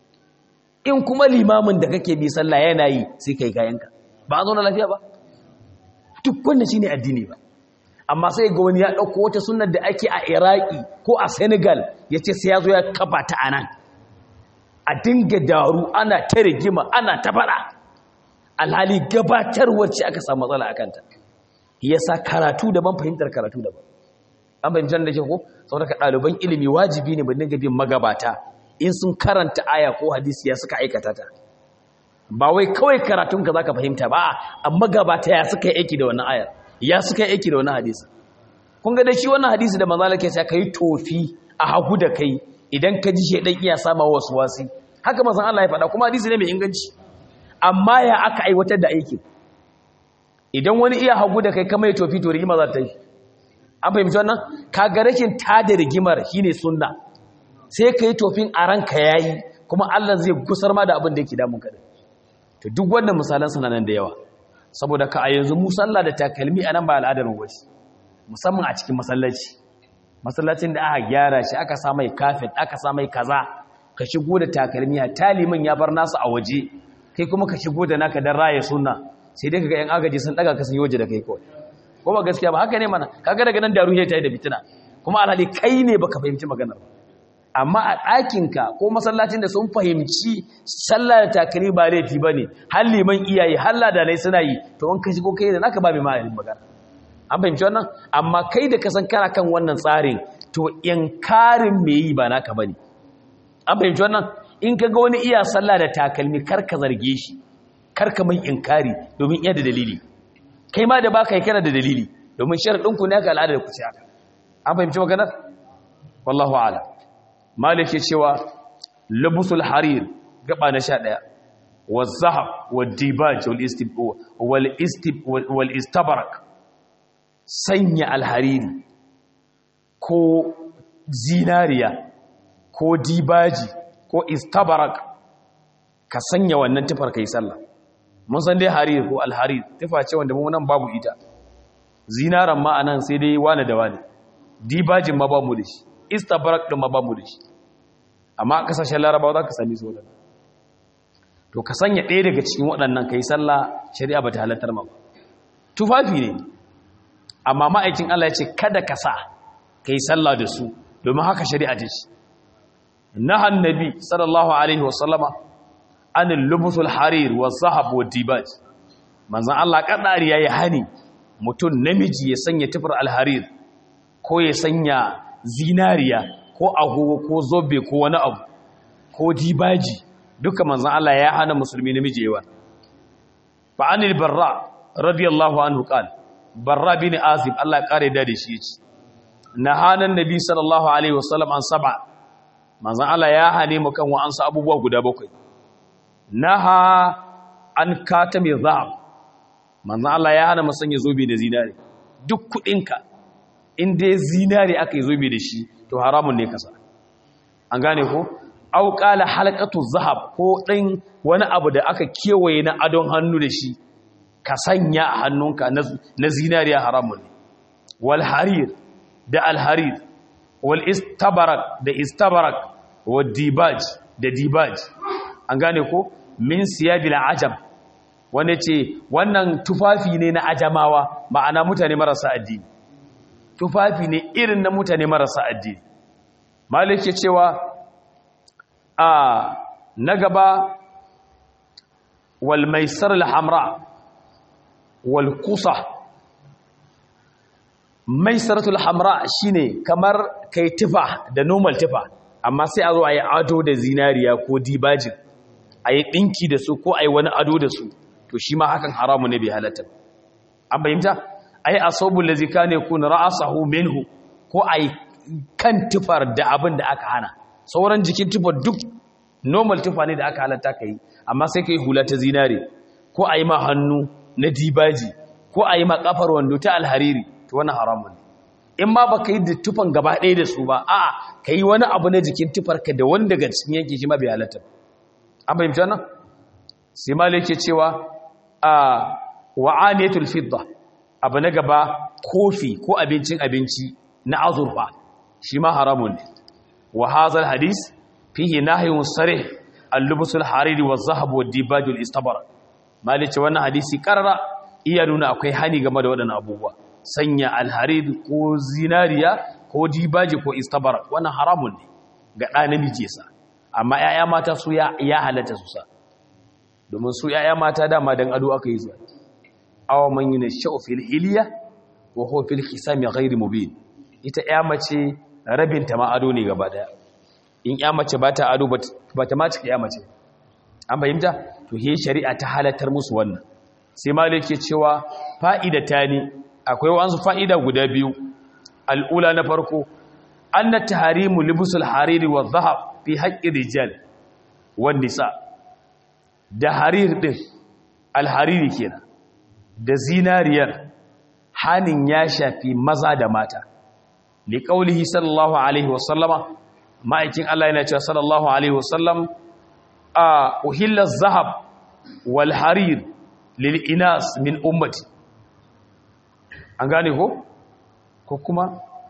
in kuma limamin da kake bi sallah yana yi sai kai kayanka ba a zauna lafiya ba duk wannan shine addini ba amma sai ga wani ya ɗauko wata sunar da ake a iraki ko a senegal ya ce sai ya zo ya kafa ta a nan a dinga daru ana ta rigima ana ta faɗa alhali gabatarwar ce aka samu matsala a kanta ya sa karatu daban fahimtar karatu daban an fahimtar da ke ko sau daga ɗaliban ilimi wajibi ne dinga bin magabata in sun karanta aya ko hadisi ya suka aikata ta ba wai kawai karatunka za ka fahimta ba a magabata ya suka yi aiki da wannan ayar ya suka yi aiki da wani hadisi kun ga da shi wannan hadisi da manzala ke ka yi tofi a hagu da kai idan ka ji shaidan iya sama wasu wasi haka mazan Allah ya faɗa kuma hadisi ne mai inganci amma ya aka aiwatar da aikin idan wani iya hagu da kai kama ya tofi to rigima za ta yi an fahimci wannan ka ga rashin tada rigimar shine sunna sai ka yi tofin a ranka yayi kuma Allah zai gusar ma da abin da yake damun ka to duk wannan misalan suna nan da yawa saboda ka a yanzu mu sallah da takalmi a nan ba al'adar wace musamman a cikin masallaci masallacin da aka gyara shi aka sa mai kafin aka sa mai kaza ka shigo da takalmi a talimin ya bar nasu a waje kai kuma ka shigo da naka dan raye sunna sai dai kaga yan agaji sun daga ka sun yi waje da kai kawai ko ba gaskiya ba haka ne mana kaga daga nan daru ta yi da fitina kuma alhali kai ne baka fahimci maganar ba amma a ɗakinka ko masallacin da sun fahimci sallah da takari ba laifi ba ne har liman iyaye har ladanai suna yi to in ka shigo kai da naka ba mai ma'ayin magana an fahimci wannan amma kai da ka san kana kan wannan tsarin to inkarin me yi ba naka bane an fahimci wannan in ka ga wani iya sallah da takalmi kar ka zarge shi kar ka mai inkari domin iya da dalili kai ma da baka yi kana da dalili domin sharadin ku ne ka al'ada da ku ce haka an fahimci maganar wallahu a'lam malik ya cewa labusul harir gaba na 11 والذهب والديباج والاستبرق sanya alhariri ko zinariya ko dibaji ko istabarak ka sanya wannan tufar kai sallah mun san dai harir ko alharir tufa ce wanda mu nan babu ita zinaran ma anan sai dai wani da wani dibajin ma ba mu da shi istabarak din ma ba mu da shi amma a kasashen larabawa za ka sami su wadannan to ka sanya ɗaya daga cikin waɗannan ka yi sallah shari'a ba ta halattar ma ba tufafi ne amma ma'aikin Allah ya ce kada ka sa ka yi sallah da su domin haka shari'a ta ce na hannabi sallallahu alaihi wasallama an lubusul harir wa zahab wa dibaj manzan Allah kadari ya yi hani mutum namiji ya sanya tufar alharir ko ya sanya zinariya ko agogo ko zobe ko wani abu ko dibaji duka manzan Allah ya hana musulmi namiji yawa fa anil barra radiyallahu anhu qal barra bin azib Allah kare da shi yace nahanan nabi sallallahu alaihi wasallam an sab'a manzan Allah ya hane mu kan wa'ansu abubuwa guda bakwai naha an katami zahab manzan Allah ya hana mu sanya zobe da zinare duk kudinka in dai zinare aka yi zobe da shi to haramun ne kasa an gane ko au qala halqatu zahab ko ɗan wani abu da aka kewaye na adon hannu da shi ka sanya a hannunka na zinariya haramun ne wal harir da al harir wal istabarak da istabarak wal dibaj da dibaj an gane ko min siyabil ajam wanda ce wannan tufafi ne na ajamawa ma'ana mutane marasa addini tufafi ne irin na mutane marasa addini malik ya cewa a na gaba wal maisar al-hamra wal kusa maisaratul hamra shine kamar kai tufa da normal tufa amma sai a zo a yi ado da zinariya ko dibajin a yi ɗinki da su ko a yi wani ado da su to shi ma hakan haramu ne bai halatta an bayyanta a yi asobin da zika ne kun ra'asahu minhu ko a yi kan tufar da abin da aka hana sauran jikin tufar duk normal tufa ne da aka halatta ka yi amma sai ka yi hula ta zinare ko a yi ma hannu na dibaji ko a yi ma kafar wando ta alhariri to wani haramun ne in ma baka yi da tufan gaba ɗaya da su ba a'a ka yi wani abu na jikin tufarka da wani daga cikin yanki shi ma bai halatta an fahimta nan sai malik ke cewa a wa'aniyatul fidda abu na gaba kofi ko abincin abinci na azurfa shi ma haramun ne wa hazal hadis fihi nahyun sarih al-lubsul hariri wa zahab wa dibajul istabara malik ce wannan hadisi karara iya nuna akwai hani game da waɗannan abubuwa sanya alharir ko zinariya ko dibaji ko istabara wannan haramun ne ga ɗa namiji sa amma 'ya'ya mata su ya halatta su sa domin su 'ya'ya mata dama don ado aka yi zuwa awa man yi na sha'ufil iliya wa hofil hisami ghairi mubin ita 'ya mace rabinta ma ado ne gaba daya in 'ya mace ba ta ado ba ta mace 'ya mace an fahimta to he shari'a ta halattar musu wannan sai malik ke cewa fa'ida ta ne akwai wasu fa'ida guda biyu al'ula na farko an na taharimu libusul hariri wa zahab fi haƙƙin rijal wan nisa da harir ɗin alhariri kenan da zinariyar hanin ya shafi maza da mata li qaulihi sallallahu alaihi wasallama ma'aikin Allah yana cewa sallallahu alaihi wasallam a uhilla zahab wal harir lil inas min ummati an gane ko ko kuma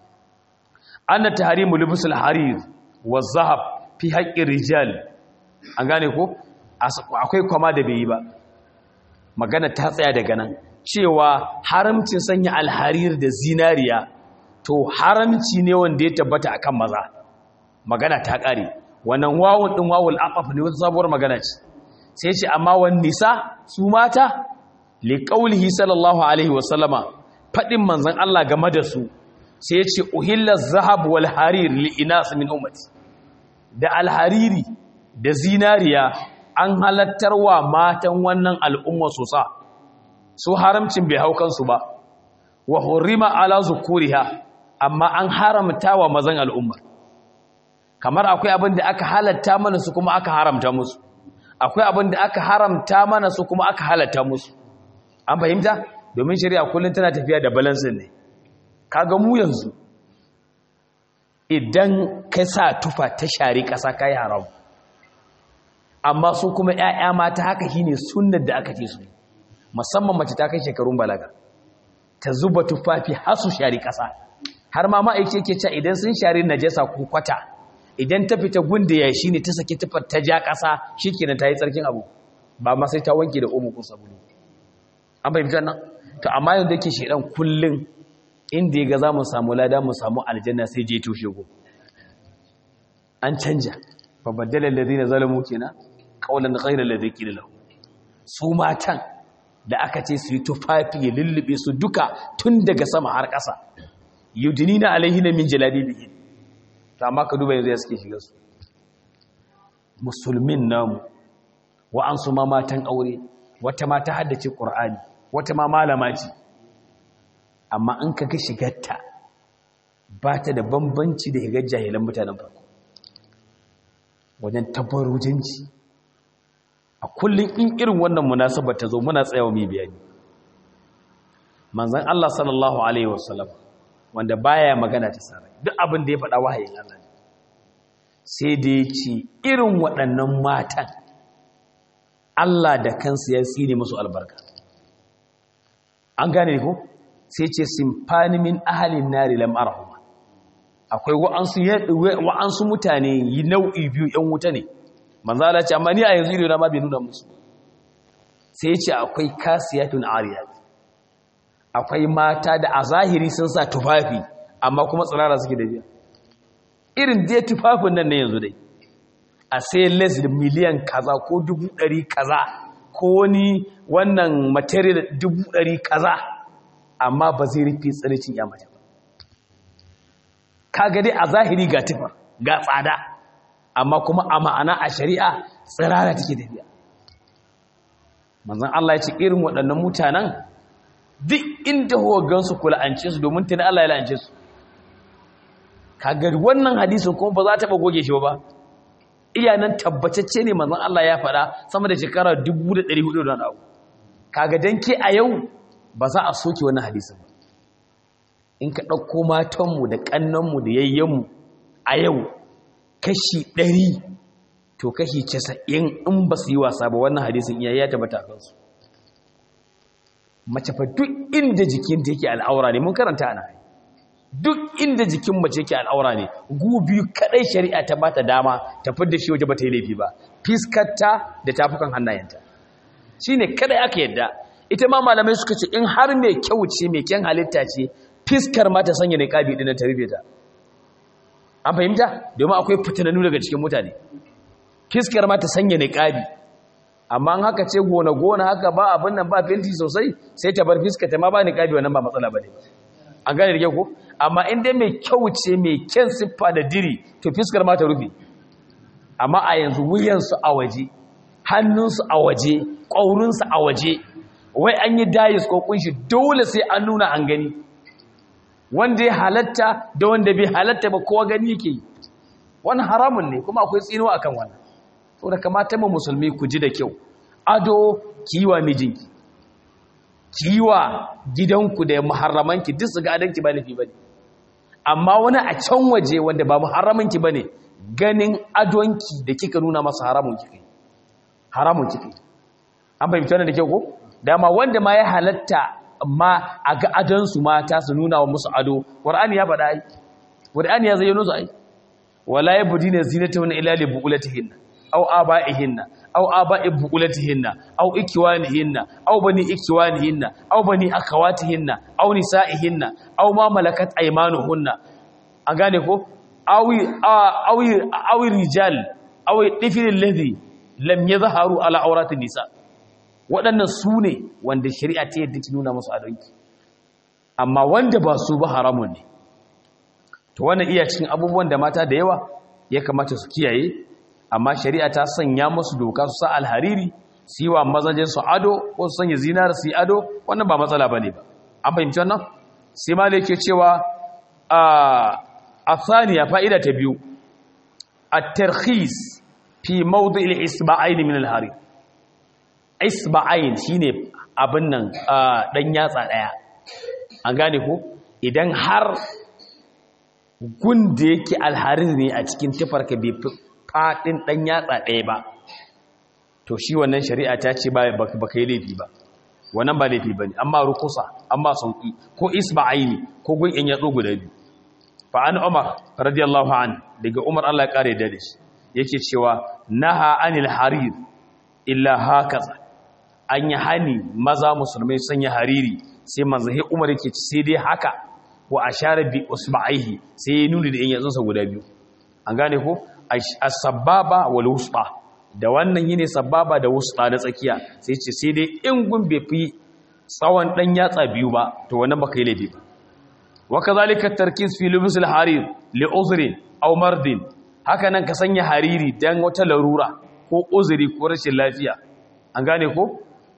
anna tahrimu libsul harir wa zahab fi haqqi rijal an gane ko akwai kwama da bai yi ba magana ta tsaya daga nan cewa haramcin sanya alharir da zinariya to haramci ne wanda ya tabbata akan maza magana ta kare wannan wawun din wawul aqaf ne wata sabuwar magana ce sai ce amma wan nisa su mata li qaulihi sallallahu alaihi wa sallama fadin manzon Allah game da su sai ya ce uhilla zahab wal harir li inas min ummati da alhariri da zinariya an halattar wa matan wannan al'umma su sa su haramcin bai hau kansu ba wa hurrima ala zukuriha amma an haramta wa mazan al'umma kamar akwai abin da aka halatta mana su kuma aka haramta musu akwai abin da aka haramta mana su kuma aka halatta musu an fahimta domin shari'a kullum tana tafiya da balansin ne kaga mu yanzu idan ka sa tufa ta shari ƙasa kai haram amma su kuma ƴaƴa mata haka shine sunnar da aka ce su musamman mace ta kai shekarun balaga ta zuba tufafi har su shari ƙasa har ma ma'aikaci yake cewa idan sun shari najasa ko kwata idan ta fita gunda ya shi ne ta saki tufar ta ja ƙasa shikenan ta yi tsarkin abu ba ma sai ta wanke da omo ko sabulu an fahimta nan to amma yanzu yake shedan kullun inda ya ga za mu samu lada mu samu aljanna sai je toshe go an canja fa baddala alladhina zalamu kenan qawlan ghayra alladhi qila lahu su matan da aka ce su yi tufafi ya lullube su duka tun daga sama har ƙasa yudinina alaihina min jalabibihi to amma ka duba yanzu ya suke shiga su musulmin namu wa'ansu ma matan aure wata ma ta haddace qur'ani wata ma malama ce amma in ka ga shigarta ba ta da bambanci da higar jahilan mutanen farko wajen tabbarujinci a kullum in irin wannan munasabar ta zo muna tsayawa mai bayani manzan Allah sallallahu alaihi wasallam wanda baya magana ta sarai duk abin da ya faɗa wahayin Allah ne sai da ya ce irin waɗannan matan Allah da kansu ya tsine musu albarka an gane ko sai ce simfani min ahalin nari lam arahuma akwai wa'ansu wa'ansu mutane yi nau'i biyu yan wuta ne manzo Allah ce amma ni a yanzu ido na ma bai nuna musu sai ce akwai kasiyatun ariyat akwai mata da a zahiri sun sa tufafi amma kuma tsirara suke da biya irin dai tufafin nan ne yanzu dai a sai less da miliyan kaza ko dubu ɗari kaza ko wani wannan material dubu ɗari kaza amma ba zai rufe tsiricin ya mace ba kaga dai a zahiri ga tufa ga tsada amma kuma a ma'ana a shari'a tsirara take tafiya manzon Allah ya ce irin waɗannan mutanen duk inda huwa gansu kula an ce su domin tuni Allah ya la'ance su kaga wannan hadisin kuma ba za ta ba goge shi ba iya nan tabbatacce ne manzon Allah ya faɗa sama da shekara 1400 da abu kaga dan ke a yau ba za a soke wannan hadisin ba in ka ɗauko matanmu da ƙannanmu da yayyanmu a yau kashi ɗari to kashi casa'in in ba su yi wasa ba wannan hadisin iya ya tabbata kansu mace fa duk inda jikinta yake al'aura ne mun karanta ana duk inda jikin mace yake al'aura ne gu biyu kadai shari'a ta bata dama ta fidda shi waje bata yi laifi ba fiskarta da tafukan hannayenta shine kadai aka yadda ita ma malamai suka ce in har mai kyau ce mai kyan halitta ce fiskar ma ta sanya niqabi din ta rufe ta an fahimta domin akwai fitinanu daga cikin mutane fiskar ma ta sanya niqabi amma an haka ce gona gona haka ba abin nan ba fenti sosai sai ta bar fiskar ta ma ba niqabi wannan ba matsala bane an gane da ko amma in dai mai kyau ce mai kyan siffa da diri to fiskar ma ta rufe amma a yanzu wuyansu a waje hannunsu a waje ƙaurinsu a waje wai an yi dayis ko kunshi dole sai an nuna an gani wanda ya halatta da wanda bai halatta ba kowa gani yake yi wani haramun ne kuma akwai tsinuwa akan wannan saboda kamata mu musulmi ku ji da kyau ado kiwa mijinki kiwa gidanku da muharramanki duk su ga adanki ba laifi bane amma wani a can waje wanda ba muharramanki bane ganin adonki da kika nuna masa haramun kike haramun kike an fahimci wannan da kyau ko dama wanda ma ya halatta amma a ga adonsu mata su nuna wa musu ado qur'ani ya faɗa ai qur'ani ya zayyano su ai wala yabdina zinatahunna illa li bu'ulatihinna aw aba'ihinna aw aba'i bu'ulatihinna aw ikwanihinna aw bani ikwanihinna aw bani akhawatihinna aw nisa'ihinna aw ma malakat aymanuhunna an gane ko awi awi awi rijal awi tifil ladhi lam yadhharu ala awratin nisa waɗannan su ne wanda shari'a ta yadda ki nuna musu adonki amma wanda ba su ba haramun ne to wannan iya cikin abubuwan da mata da yawa ya kamata su kiyaye amma shari'a ta sanya musu doka su sa alhariri su yi wa mazajen su ado ko su sanya zinar su yi ado wannan ba matsala ba ne ba an fahimci wannan sai ma yake cewa a thaniya fa'ida ta biyu a tarhis fi maudu il isba'aini min alhari isba'ain shine abin nan dan yatsa daya an gane ko idan har gun da yake alharin ne a cikin tufarka bai faɗin ɗan yatsa ɗaya ba to shi wannan shari'a ta ce ba ka yi laifi ba wannan ba laifi ba ne amma rukusa amma sauƙi ko isba aini ko gun in yatsu guda biyu fa an umar radiyallahu an daga umar allah ya ƙare da shi yake cewa naha anil harir illa hakaza an yi hani maza musulmai sanya hariri sai manzahi umar yake ci sai dai haka wa ashara bi usba'ihi sai ya nuni da in yatsunsa guda biyu an gane ko as-sababa wal wusta da wannan yine sababa da wusta na tsakiya sai ce sai dai in gun bai fi tsawon dan yatsa biyu ba to wannan baka yi laifi ba wa kazalika tarkiz fi lubs al-harir li uzri aw mardin haka nan ka sanya hariri dan wata larura ko uzuri ko rashin lafiya an gane ko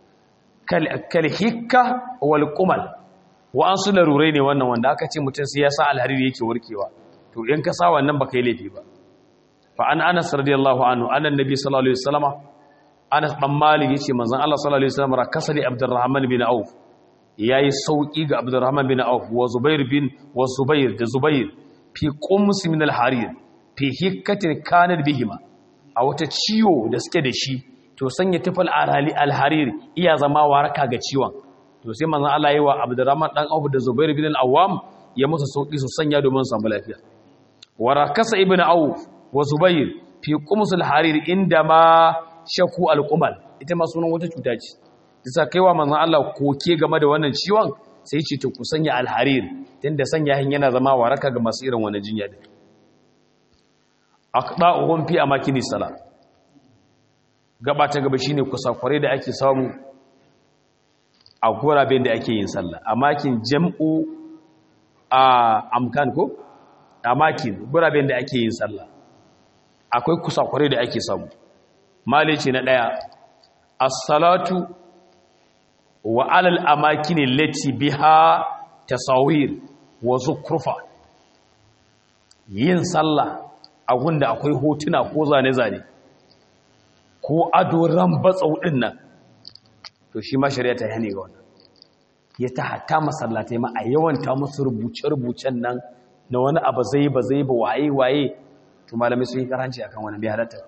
kal hikka wal qumal wa an su larurai ne wannan wanda aka ce mutum sai ya sa alhariri yake warkewa to in ka sa wannan baka yi laifi ba fa an anas radiyallahu anhu annan nabi sallallahu alaihi wasallama anas dan malik yace manzon Allah sallallahu alaihi wasallam rakasa li abdurrahman bin auf yayi sauki ga abdurrahman bin auf wa zubair bin wa zubair da zubair fi qums min alharir fi hikkatin kanat bihima a wata ciwo da suke da shi to sanya tufal alharir iya zama waraka ga ciwon to sai manzon Allah yi wa Abdurrahman dan Auf da Zubair bin al-Awwam ya musu sauki su sanya domin su samu lafiya wa rakasa ibn Auf wa Zubair fi qums al-harir inda ma shaku al-qumal ita ma sunan wata cuta ce bisa kaiwa manzon Allah koke game da wannan ciwon sai ce to ku sanya al-harir tunda sanya hin yana zama waraka ga masu irin wannan jinya din aqda'uhum fi amakini salat gaba ta gaba shine kusakware da ake samu a guraben da ake yin sallah a makin jam'u a amkan ko a makin guraben da ake yin sallah akwai kusakware da ake samu malice na daya as-salatu wa alal amakin lati biha tasawir wa zukrufa yin sallah a gunda akwai hotuna ko zane-zane ko ado ran batsau din nan to shi ma shari'a ta hane ga wannan ya ta hatta masallatai ma a yawanta musu rubuce-rubucen nan na wani abu zai ba zai ba waye waye to malamai sun yi karanci akan wannan bai halatta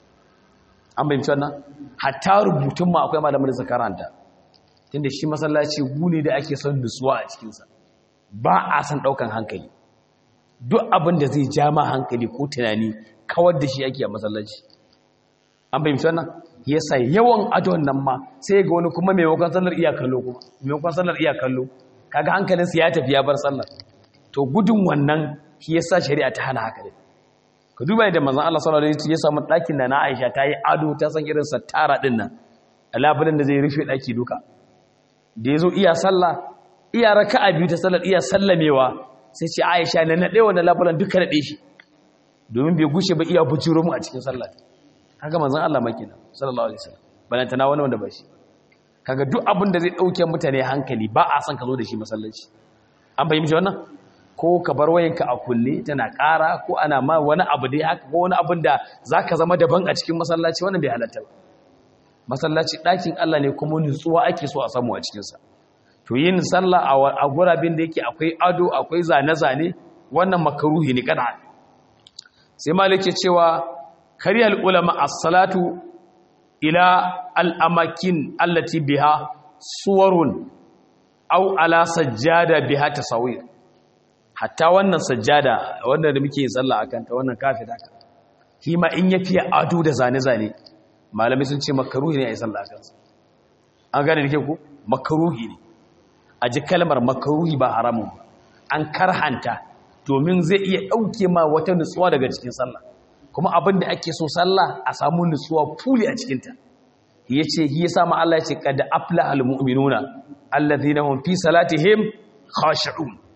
an bayyana wannan hatta rubutun ma akwai malamai da suka karanta tunda shi masallaci gune da ake son nutsuwa a cikin sa ba a san daukan hankali duk abin da zai ja ma hankali ko tunani kawar da shi ake a masallaci an fahimci wannan yasa yawan adon nan ma sai ga wani kuma maimakon sallar iya kallo kuma maimakon sallar iya kallo kaga hankalinsa ya tafi ya bar sallar to gudun wannan shi yasa shari'a ta hana haka dai ka duba da manzon Allah sallallahu alaihi wasallam ya samu ɗakin da na Aisha ta yi ado ta san irin sattara din nan labulin da zai rufe ɗaki duka da yazo iya sallah iya raka'a biyu ta sallar iya sallamewa sai ce Aisha na nade wannan labulan duka nade shi domin bai gushe ba iya bujiro mu a cikin sallah kaga manzon Allah makina sallallahu alaihi wasallam balanta na wani wanda ba shi kaga duk abin da zai dauke mutane hankali ba a san ka zo da shi masallaci an fahimci wannan ko ka bar wayanka a kulle tana ƙara ko ana ma wani abu dai haka ko wani abin da zaka zama daban a cikin masallaci wannan bai halatta ba masallaci ɗakin Allah ne kuma nutsuwa ake so a samu a cikin sa to yin sallah a gurabin da yake akwai ado akwai zane-zane wannan makaruhi ne kada sai malike cewa kariyar ulama as-salatu ila al-amakin allati biha suwarun aw ala sajjada biha tasawir hatta wannan sajjada wanda da muke sallah akan ta wannan kafida ka kima in yafi ado da zane-zane malamai sun ce makaruhi ne a yi sallah akan sa an gane dake ku makaruhi ne a ji kalmar makaruhi ba haramun ba an karhanta domin zai iya dauke ma wata nutsuwa daga cikin sallah kuma abin da ake so sallah a samu nutsuwa fuli a cikinta ya ce yi sama Allah ya ce kada afla al-mu'minuna alladhina hum fi salatihim khashi'un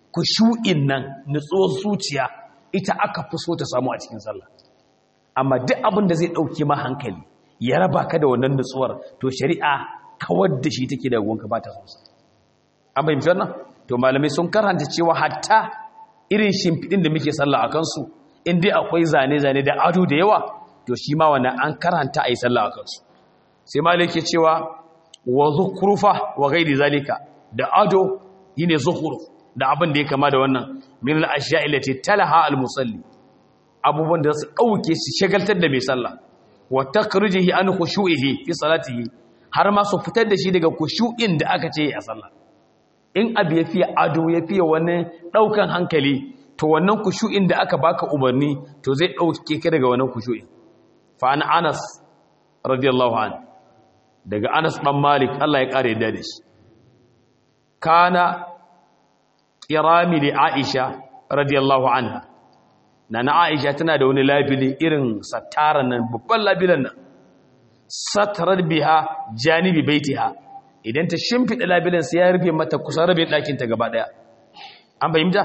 kushu'in nan nutsuwar zuciya ita aka fi so ta samu a cikin sallah amma duk abin da zai ɗauke ma hankali ya raba ka da wannan nutsuwar to shari'a kawar da shi take da gonka ba ta sonsa an fahimci wannan to malamai sun karanta cewa hatta irin shimfiɗin da muke sallah a kansu in dai akwai zane-zane da ado da yawa to shi ma wannan an karanta a yi sallah a kansu sai malai ke cewa wa zukhrufa wa ghairi zalika da ado yine zukhruf da abin da ya kama da wannan min al-ashya'i allati talaha al-musalli abubuwan da su dauke su shagaltar da mai sallah wa takrijihi an khushu'ihi fi salatihi har ma su fitar da shi daga khushu'in da aka ce a sallah in abu ya fiye ado ya fiye wani daukan hankali to wannan khushu'in da aka baka umarni to zai dauke ka daga wannan khushu'in fa an Anas radiyallahu anhu daga Anas dan Malik Allah ya kare da shi kana kirami da Aisha radiyallahu anha nana Aisha tana da wani labili irin satara nan babban labilan nan satarar biha janibi baitiha idan ta shimfida labilan sai ya rufe mata kusan rabe ɗakin ta gaba daya an fahimta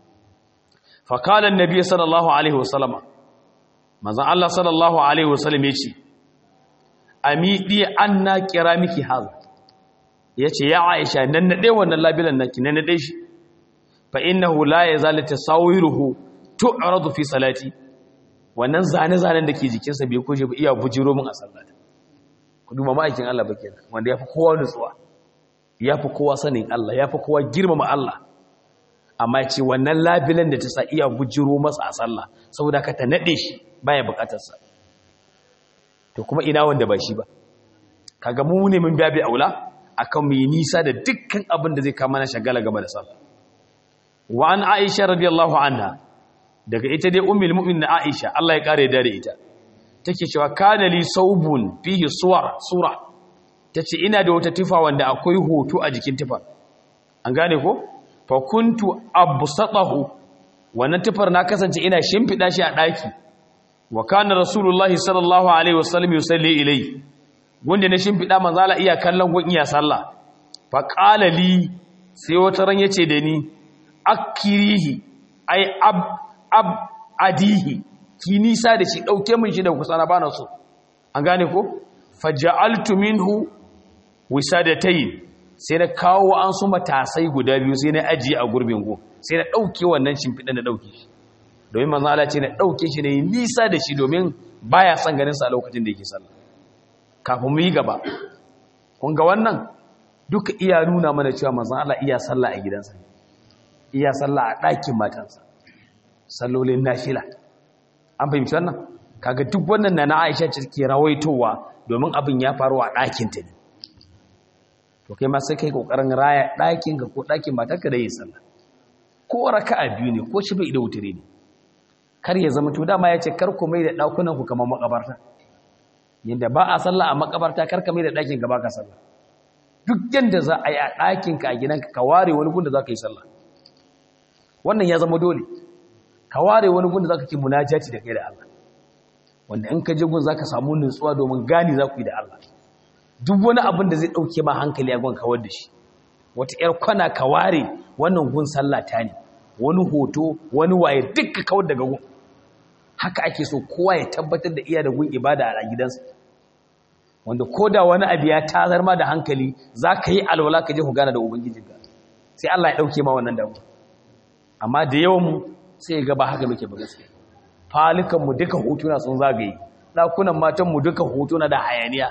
fa qala annabi sallallahu alaihi wasallama manzon Allah sallallahu alaihi wasallam yace amidi anna kiramiki haza yace ya Aisha nan nade wannan labilan nan ki nan nade shi fa innahu la yazalu tasawiruhu tu'radu fi salati wannan zane-zanen da ke jikinsa bai koje ba iya bujiro min a sallata ku duba ma'aikin Allah ba kenan wanda yafi kowa nutsuwa yafi kowa sanin Allah yafi kowa girmama Allah amma ce wannan labilan da ta sa iya bujiro masa a sallah saboda ka ta nade shi baya bukatar sa to kuma ina wanda ba shi ba kaga mu ne mun babi aula akan mu yi nisa da dukkan abin da zai kama na shagala game da sallah wa an aisha radiyallahu anha daga ita dai ummul mu'minin aisha Allah ya kare da ita take cewa kana li saubun fihi suwar sura tace ina da wata tufa wanda akwai hoto a jikin tufa an gane ko fa kuntu absatahu wannan tufar na kasance ina shimfida shi a daki wa kana rasulullahi sallallahu alaihi wasallam yusalli ilayhi wanda na shimfida manzo Allah iya kallon gun iya sallah fa qala li sai wata ran yace da ni akirihi ai ab ab adihi ki nisa da shi dauke min shi da kusa na bana so an gane ko faja'altu minhu wisadatayn sai na kawo an su matasai guda biyu sai na ajiye a gurbin go sai na dauke wannan shimfidan da dauke shi domin manzo Allah ce na dauke shi ne nisa da shi domin baya son ganin sa a lokacin da yake sallah kafin mu yi gaba kun ga wannan duka iya nuna mana cewa manzo Allah iya sallah a gidansa iya sallah a ɗakin matansa sallolin nafila an fahimci wannan kaga duk wannan na na Aisha ce ke rawaitowa domin abin ya faru a ɗakin ta ne to kai ma sai kai kokarin raya ɗakin ka ko ɗakin matarka da yin sallah ko raka'a biyu ne ko shi bai da wutare ne kar ya zama to dama ya ce kar ku mai da ɗakunan ku kamar makabarta yadda ba a sallah a makabarta kar ka mai da ɗakin ka ba ka sallah duk yanda za a yi a ɗakin ka a gidanka ka ware wani gun da za ka yi sallah wannan ya zama dole ka ware wani gun da za ka ke munajati da kai da Allah wanda in ka je gun za ka samu nutsuwa domin gani za ku yi da Allah duk wani abin da zai ɗauke ma hankali a gun kawar da shi wata ‘yar kwana ka ware wannan gun sallah ta ne wani hoto wani waye dukka kawar daga gun haka ake so kowa ya tabbatar da iya da gun ibada a gidansa wanda ko da wani abu ya tazar ma da hankali za ka yi alwala ka je ku gana da ubangijinka sai Allah ya ɗauke ma wannan damu amma da yawan mu sai ga ba haka muke ba gaskiya falikan mu duka hotuna sun zagaye dakunan matan mu duka hotuna da hayaniya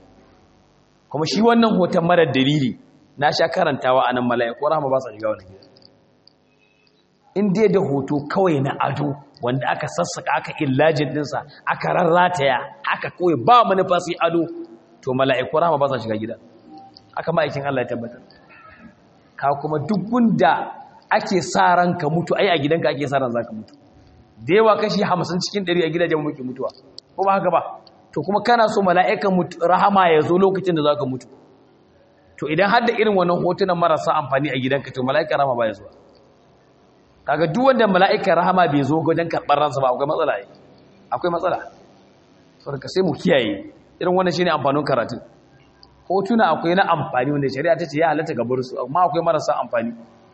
kuma shi wannan hoton marar dalili na sha karantawa anan mala'iku rahama ba sa shiga wannan gida in dai da hoto kawai na ado wanda aka sassaka aka illajin dinsa aka rarrataya aka kawai ba manufa sai ado to mala'iku rahama ba sa shiga gida aka ma'aikin Allah ya tabbatar ka kuma duk gunda ake sa ranka mutu ai a gidanka ake sa ran zaka mutu da yawa kashi 50 cikin 100 a gidajen muke mutuwa ko ba haka ba to kuma kana so mala'ikan rahama ya zo lokacin da zaka mutu to idan har da irin wannan hotunan marasa amfani a gidanka to mala'ikan rahama ba ya zo kaga duk wanda mala'ikan rahama bai zo wajen karɓar ransa ba akwai matsala ne akwai matsala saboda sai mu kiyaye irin wannan shine amfanin karatu hotuna akwai na amfani wanda shari'a ta ce ya halatta ga bursu amma akwai marasa amfani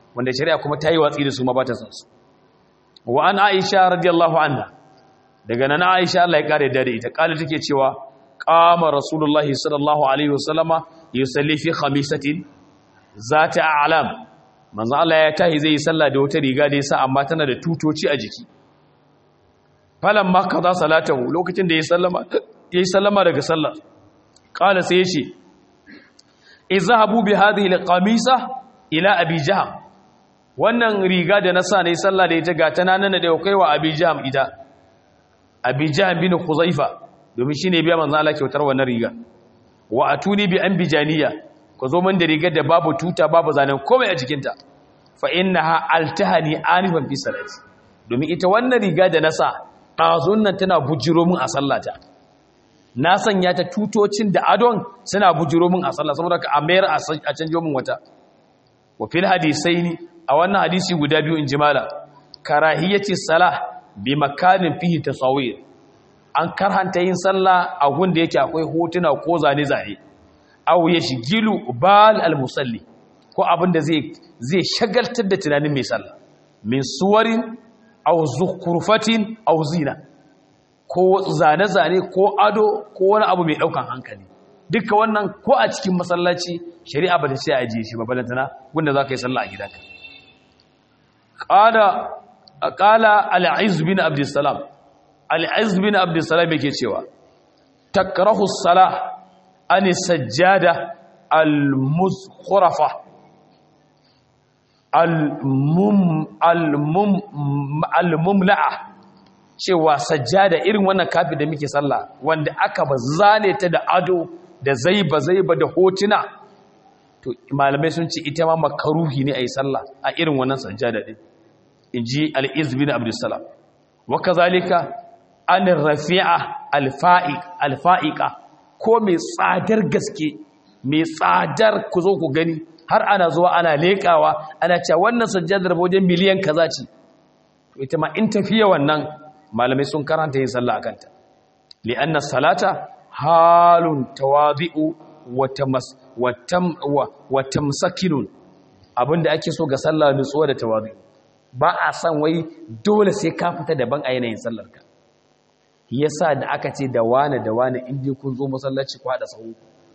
wanda shari'a kuma ta yi watsi da su ma ba ta san su wa an aisha radiyallahu anha daga nan aisha Allah ya kare da ita kala take cewa qama rasulullahi sallallahu alaihi wasallama yusalli fi khamisatin zata a'lam manzo Allah ya tahi zai yi sallah da wata riga da yasa amma tana da tutoci a jiki falan ma kaza salatahu lokacin da ya sallama yayi sallama daga sallah qala sai yace izhabu bi hadhihi alqamisa ila abi jahm wannan riga da na sa ne sallah da ita ga tana nan da kai wa abi jahm ita abi jahm bin khuzaifa domin shine biya manzo Allah kyautar wannan riga wa atuni bi anbijaniya ku zo min da rigar da babu tuta babu zanen komai a jikinta fa innaha altahani anifan fi salati domin ita wannan riga da na sa ɗazun nan tana bujiro min a sallata na sanya ta tutocin da adon suna bujiro min a sallah saboda ka amayar a canjo min wata wa fil hadisaini a wannan hadisi guda biyu in jimala karahiyati salah bi makanin fihi tasawir an karhanta yin sallah a gunda yake akwai hotuna ko zane zane aw yashgilu bal al musalli ko abin da zai zai shagaltar da tunanin mai sallah min suwarin aw zukhrufatin aw zina ko zane-zane ko ado ko wani abu mai daukan hankali duka wannan ko a cikin masallaci shari'a ba ta ce a ajiye shi ba balantana wanda za ka yi sallah a gidanka ƙala al'iz bin abdussalam al'iz bin abdussalam yake cewa takrahu salah an sajjada al-muzkhurafa al-mumla'a cewa sajjada irin wannan kafi da muke sallah wanda aka ba zane ta da ado da zaiba zaiba da hotuna to malamai sun ce ita ma makaruhi ne a yi sallah a irin wannan sajjada din in ji al'iz bin abdussalam wa kazalika an rafi'a alfa'iƙa ko mai tsadar gaske mai tsadar ku zo ku gani har ana zuwa ana leƙawa ana cewa wannan sajjadar wajen miliyan kaza ce ita ma in tafiya wannan malamai sun karanta yin sallah a kanta li'anna salata halun tawazi'u wa tamsakinun abinda ake so ga sallah nutsuwa da tawazi'u ba a san wai dole sai ka fita daban a yanayin sallarka yasa da aka ce da wane da wane inda kun zo masallaci ku haɗa sahu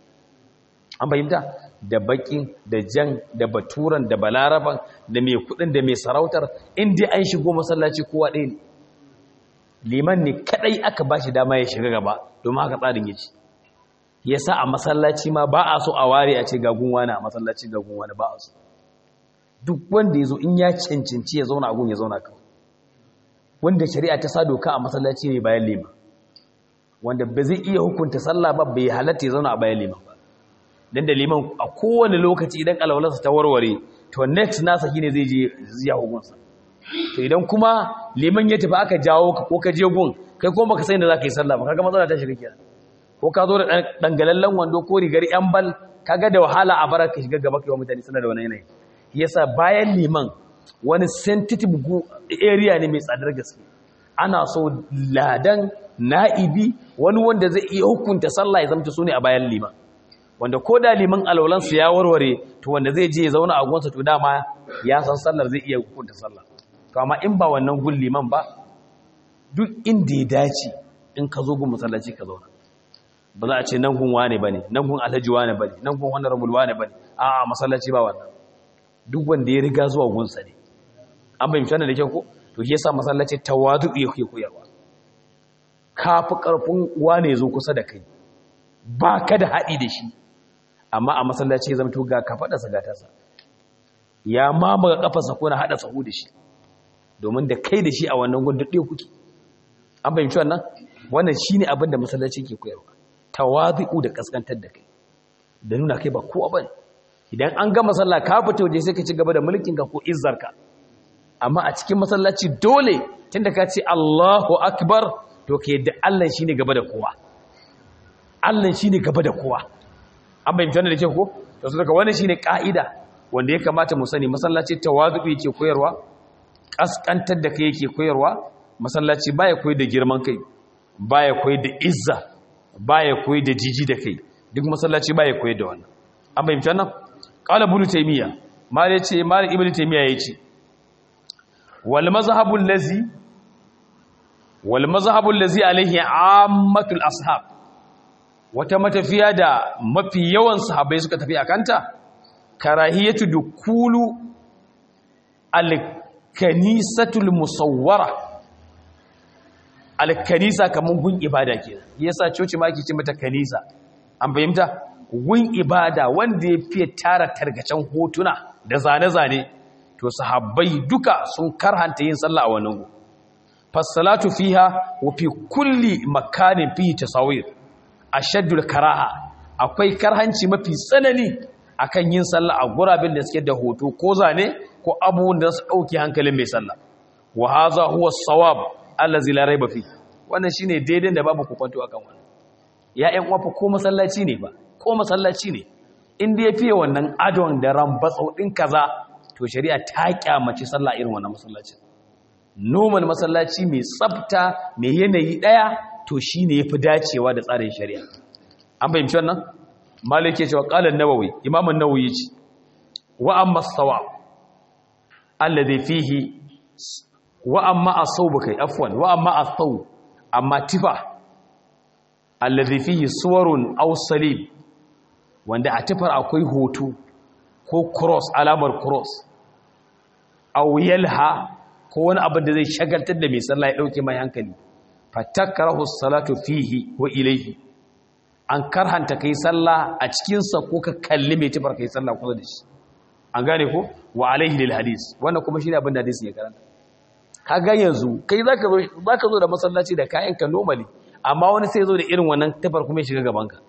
an fahimta da bakin da jan da baturan da balaraban da mai kudin da mai sarautar inda an shigo masallaci kowa ɗaya ne liman ne kadai aka bashi dama ya shiga gaba domin haka tsarin yake yasa a masallaci ma ba a so a ware a ce gagun wani a masallaci gagun wani ba a so duk wanda ya zo in ya cancanci ya zauna a gun ya zauna kawai wanda shari'a ta sa doka a masallaci ne bayan liman wanda ba zai iya hukunta sallah ba bai halatta ya zauna a bayan liman ba dan da liman a kowane lokaci idan alwalarsa ta warware to next nasa shine zai je ziya hukunsa to idan kuma liman ya tafi aka jawo ka ko ka je gun kai kuma baka san da zaka yi sallah ba kaga matsala ta shiga kenan ko ka zo da dangalallen wando ko rigar yan bal kaga da wahala a baraka shiga gaba kai wa mutane sanar da wannan yanayi yasa bayan liman wani sensitive area ne mai tsadar gaske ana so ladan na'ibi wani wanda zai iya hukunta sallah ya zamta su ne a bayan liman wanda ko da liman alwalansu ya warware to wanda zai je ya zauna a gunsa to dama ya san sallar zai iya hukunta sallah to amma in ba wannan gun liman ba duk inda ya dace in ka zo gun masallaci ka zauna ba za a ce nan gun wane bane nan gun alhaji wane bane nan gun honorable wane bane a masallaci ba wannan duk wanda ya riga zuwa gunsa ne an bayyana wannan da kyau ko to shi yasa masallaci tawadu yake koyarwa kafi karfin wane zo kusa da kai ba ka da haɗi da shi amma a masallaci ya zamto ga kafaɗarsa ga tasa ya mamaga ƙafarsa ko na haɗa sahu da shi domin da kai da shi a wannan gudun ɗaya kuke an fahimci wannan wannan shi ne abin da masallaci ke koyarwa tawazi'u da ƙasƙantar da kai da nuna kai ba kowa ba idan an ga masalla ka fita waje sai ka ci gaba da mulkinka ko izzarka amma a cikin masallaci dole tunda ka ce Allahu akbar to ka yadda Allah shine gaba da kowa Allah shine gaba da kowa an bayyana wannan da ke ko to su daga wannan shine kaida wanda ya kamata mu sani masallaci tawazu yake koyarwa kaskantar da kai yake koyarwa masallaci baya koyi da girman kai baya koyi da izza baya koyi da jiji da kai duk masallaci baya koyi da wannan an bayyana wannan qala ibn taymiya mali ce mali ibnu taymiya yace wal mazhabul ladzi wal mazhabul ladzi alaihi ammatul ashab wata matafiya da mafi yawan sahabbai suka tafi akanta karahiyatu dukulu al-kanisatul musawwara al-kanisa kaman gun ibada kenan yasa coci ma ake ce mata kanisa an fahimta gun ibada wanda ya fiye tara targacen hotuna da zane-zane to sahabbai duka sun karhanta yin sallah a wannan gu fasalatu fiha wa fi kulli makanin fihi tasawir ashaddul karaha akwai karhanci mafi tsanani akan yin sallah a gurabin da suke da hoto ko zane ko abubuwan da su dauke hankalin mai sallah wa hadha huwa as-sawab allazi la rayba fi wannan shine daidai da babu kokonto akan wannan ya ƴan uwa ko masallaci ne ba ko masallaci ne in da yafi wannan adon da rambatsau din kaza to shari'a ta kyamaci sallah irin wannan masallacin normal masallaci mai tsafta mai yanayi daya to shine yafi dacewa da tsarin shari'a an fahimci wannan malik ya ce wa qala an-nawawi imam an-nawawi yace wa amma as-sawab alladhi fihi wa amma as-sawb kai afwan wa amma as-sawb amma tifa alladhi fihi suwarun aw salib wanda a tifar akwai hoto ko cross alamar cross aw yalha ko wani abin da zai shagaltar da mai sallah ya dauke mai hankali fatakrahu as-salatu fihi wa ilayhi an karhanta kai sallah a cikin sa ko ka kalli mai tifar kai sallah kusa da shi an gane ko wa alaihi lil hadis wannan kuma shine abin da hadisi ya karanta kaga yanzu kai zaka zo zaka zo da masallaci da kayan ka normally amma wani sai zo da irin wannan tifar kuma ya shiga gaban ka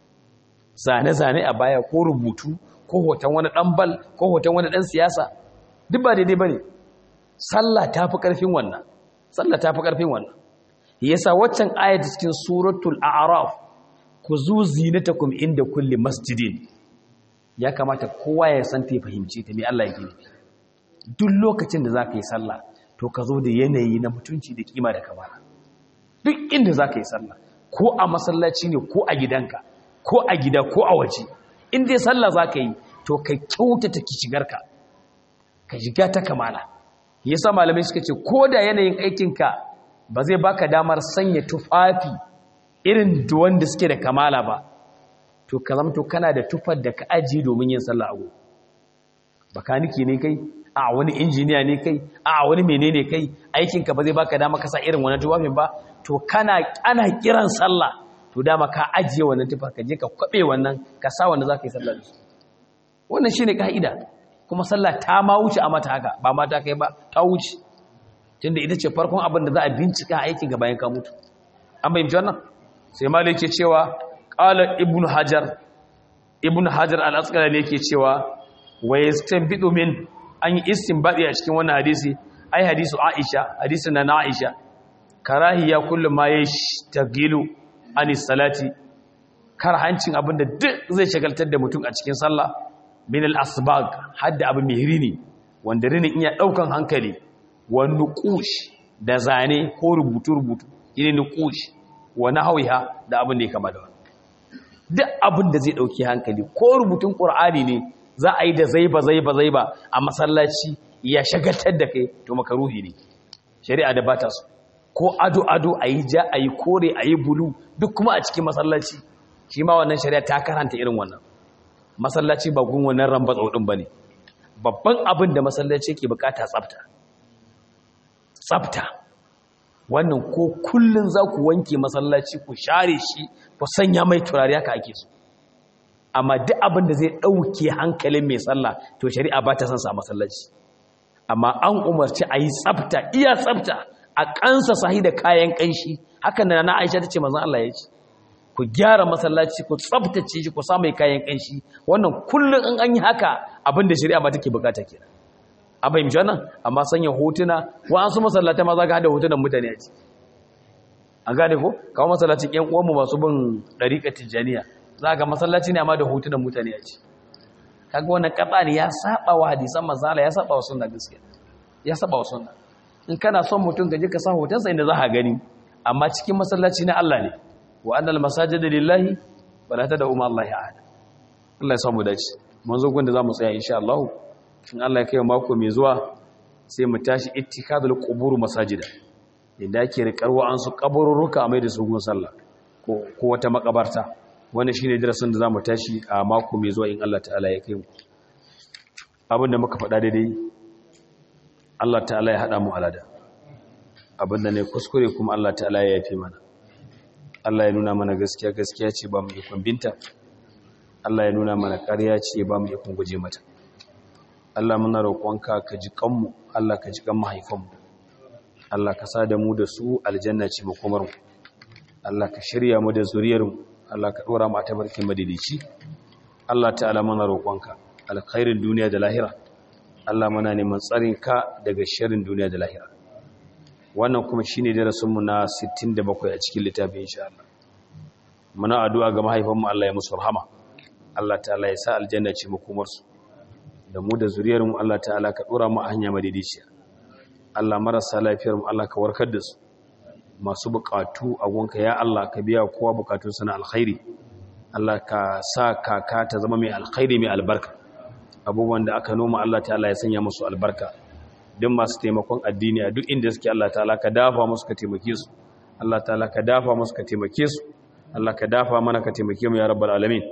zane zane a baya ko rubutu ko hoton wani dan bal ko hoton wani dan siyasa duk ba daidai bane sallah tafi karfin wannan sallah tafi karfin wannan yasa waccan ayat cikin suratul a'raf ku zu zinatakum inda kulli masjidin ya kamata kowa ya san ta fahimci ta me Allah yake nufi duk lokacin da zaka yi sallah to ka zo da yanayi na mutunci da kima da kamala duk inda zaka yi sallah ko a masallaci ne ko a gidanka ko a gida ko a waje in dai sallah zaka yi to ka kyautata ki shigarka ka shiga ta kamala yasa malamai suka ce ko da yanayin aikinka ba zai baka damar sanya tufafi irin wanda suke da kamala ba to ka zamto kana da tufar da ka ajiye domin yin sallah a gobe bakaniki ne kai a wani injiniya ne kai a wani menene kai aikinka ba zai baka dama ka sa irin wannan tufafin ba to kana ana kiran sallah to dama ka ajiye wannan tufar ka je ka kwabe wannan ka sa wanda zaka yi sallah da su wannan shine kaida kuma sallah ta ma wuce a mata haka ba mata kai ba ta wuce tunda ita ce farkon abin da za a bincika aikin ga bayan ka mutu an bayyana wannan sai malik ke cewa qala ibnu hajar ibnu hajar al-asqalani yake cewa wa yastanbidu min an yi istinbadi a cikin wannan hadisi ai hadisu aisha hadisin na aisha karahiya kullu ma yashtagilu anis salati karhancin abinda duk zai shagaltar da mutum a cikin sallah min al-asbag hadda abu mai rini wanda rinin iya daukan hankali wa nuqush da zane ko rubutu rubutu ine nuqush wa nahwiha da abin da ya kama da wannan duk abin da zai dauki hankali ko rubutun qur'ani ne za a yi da zaiba zaiba zaiba a masallaci ya shagaltar da kai to makaruhi ne shari'a da bata su ko ado ado a yi ja a yi kore a yi bulu duk kuma a cikin masallaci shi ma wannan shari'a ta karanta irin wannan masallaci ba gun wannan ramba tsaudin ba ne babban abin da masallaci ke bukata tsafta tsafta wannan ko kullun za ku wanke masallaci ku share shi ku sanya mai turare haka ake so amma duk abin da zai ɗauke hankalin mai sallah to shari'a ba ta son sa masallaci amma an umarci a yi tsafta iya tsafta a kansa sahi da kayan ƙanshi hakan da na aisha ta ce mazan Allah ya ce ku gyara masallaci ku tsaftace shi ku sa mai kayan ƙanshi wannan kullum in an yi haka abin da shari'a ba take bukata kenan an fahimci wannan amma sanya hotuna wa an su masallata ma za ka hada hotunan mutane a ciki an gane ko kawo masallacin ƴan uwanmu masu bin ɗariƙar tijjaniya za ga masallaci ne amma da hotunan mutane a ciki kaga wannan kafa ne ya saba wa hadisan mazala ya saba wa sunna gaskiya ya saba wa sunna in kana son mutum ka je ka sa hotonsa inda za ka gani amma cikin masallaci na Allah ne wa annal masajida lillahi wala tad'u ma Allah ahad Allah ya samu dace mun zo gun da zamu tsaya insha Allah in Allah ya kai mako mai zuwa sai mu tashi ittikadul qubur masajida inda ake rikarwa an su kaburruka a mai da su gun sallah ko ko wata makabarta wannan shine darasin da zamu tashi a mako mai zuwa in Allah ta'ala ya kai mu abinda muka faɗa daidai Allah ta'ala ya hada mu alada abinda ne kuskure kuma Allah ta'ala ya yafe mana Allah ya nuna mana gaskiya gaskiya ce ba mu ikon binta Allah ya nuna mana ƙarya ce ba mu ikon guje mata Allah muna roƙonka ka ji kanmu Allah ka ji kan mahaifanmu Allah ka sa da mu da su aljanna ce makomarmu Allah ka shirya mu da zuriyarmu Allah ka ɗora mu a tabarkin madidici Allah ta'ala muna roƙonka alkhairin duniya da lahira Allah muna neman tsarin ka daga sharrin duniya da lahira wannan kuma shine darasinmu na 67 a cikin littafin insha Allah muna addu'a ga mahaifanmu Allah ya musu rahama Allah ta'ala ya sa aljanna ce makomarsu da mu da zuriyarmu Allah ta'ala ka dora mu a hanya madidiciya Allah marasa lafiyar mu Allah ka warkar da su masu bukatu a gonka ya Allah ka biya kowa bukatun na alkhairi Allah ka sa kaka ta zama mai alkhairi mai albarka abubuwan da aka noma Allah ta'ala ya sanya musu albarka duk masu taimakon addini a duk inda suke Allah ta'ala ka dafa musu ka taimake su Allah ta'ala ka dafa musu ka taimake su Allah ka dafa mana ka taimake mu ya rabbal alamin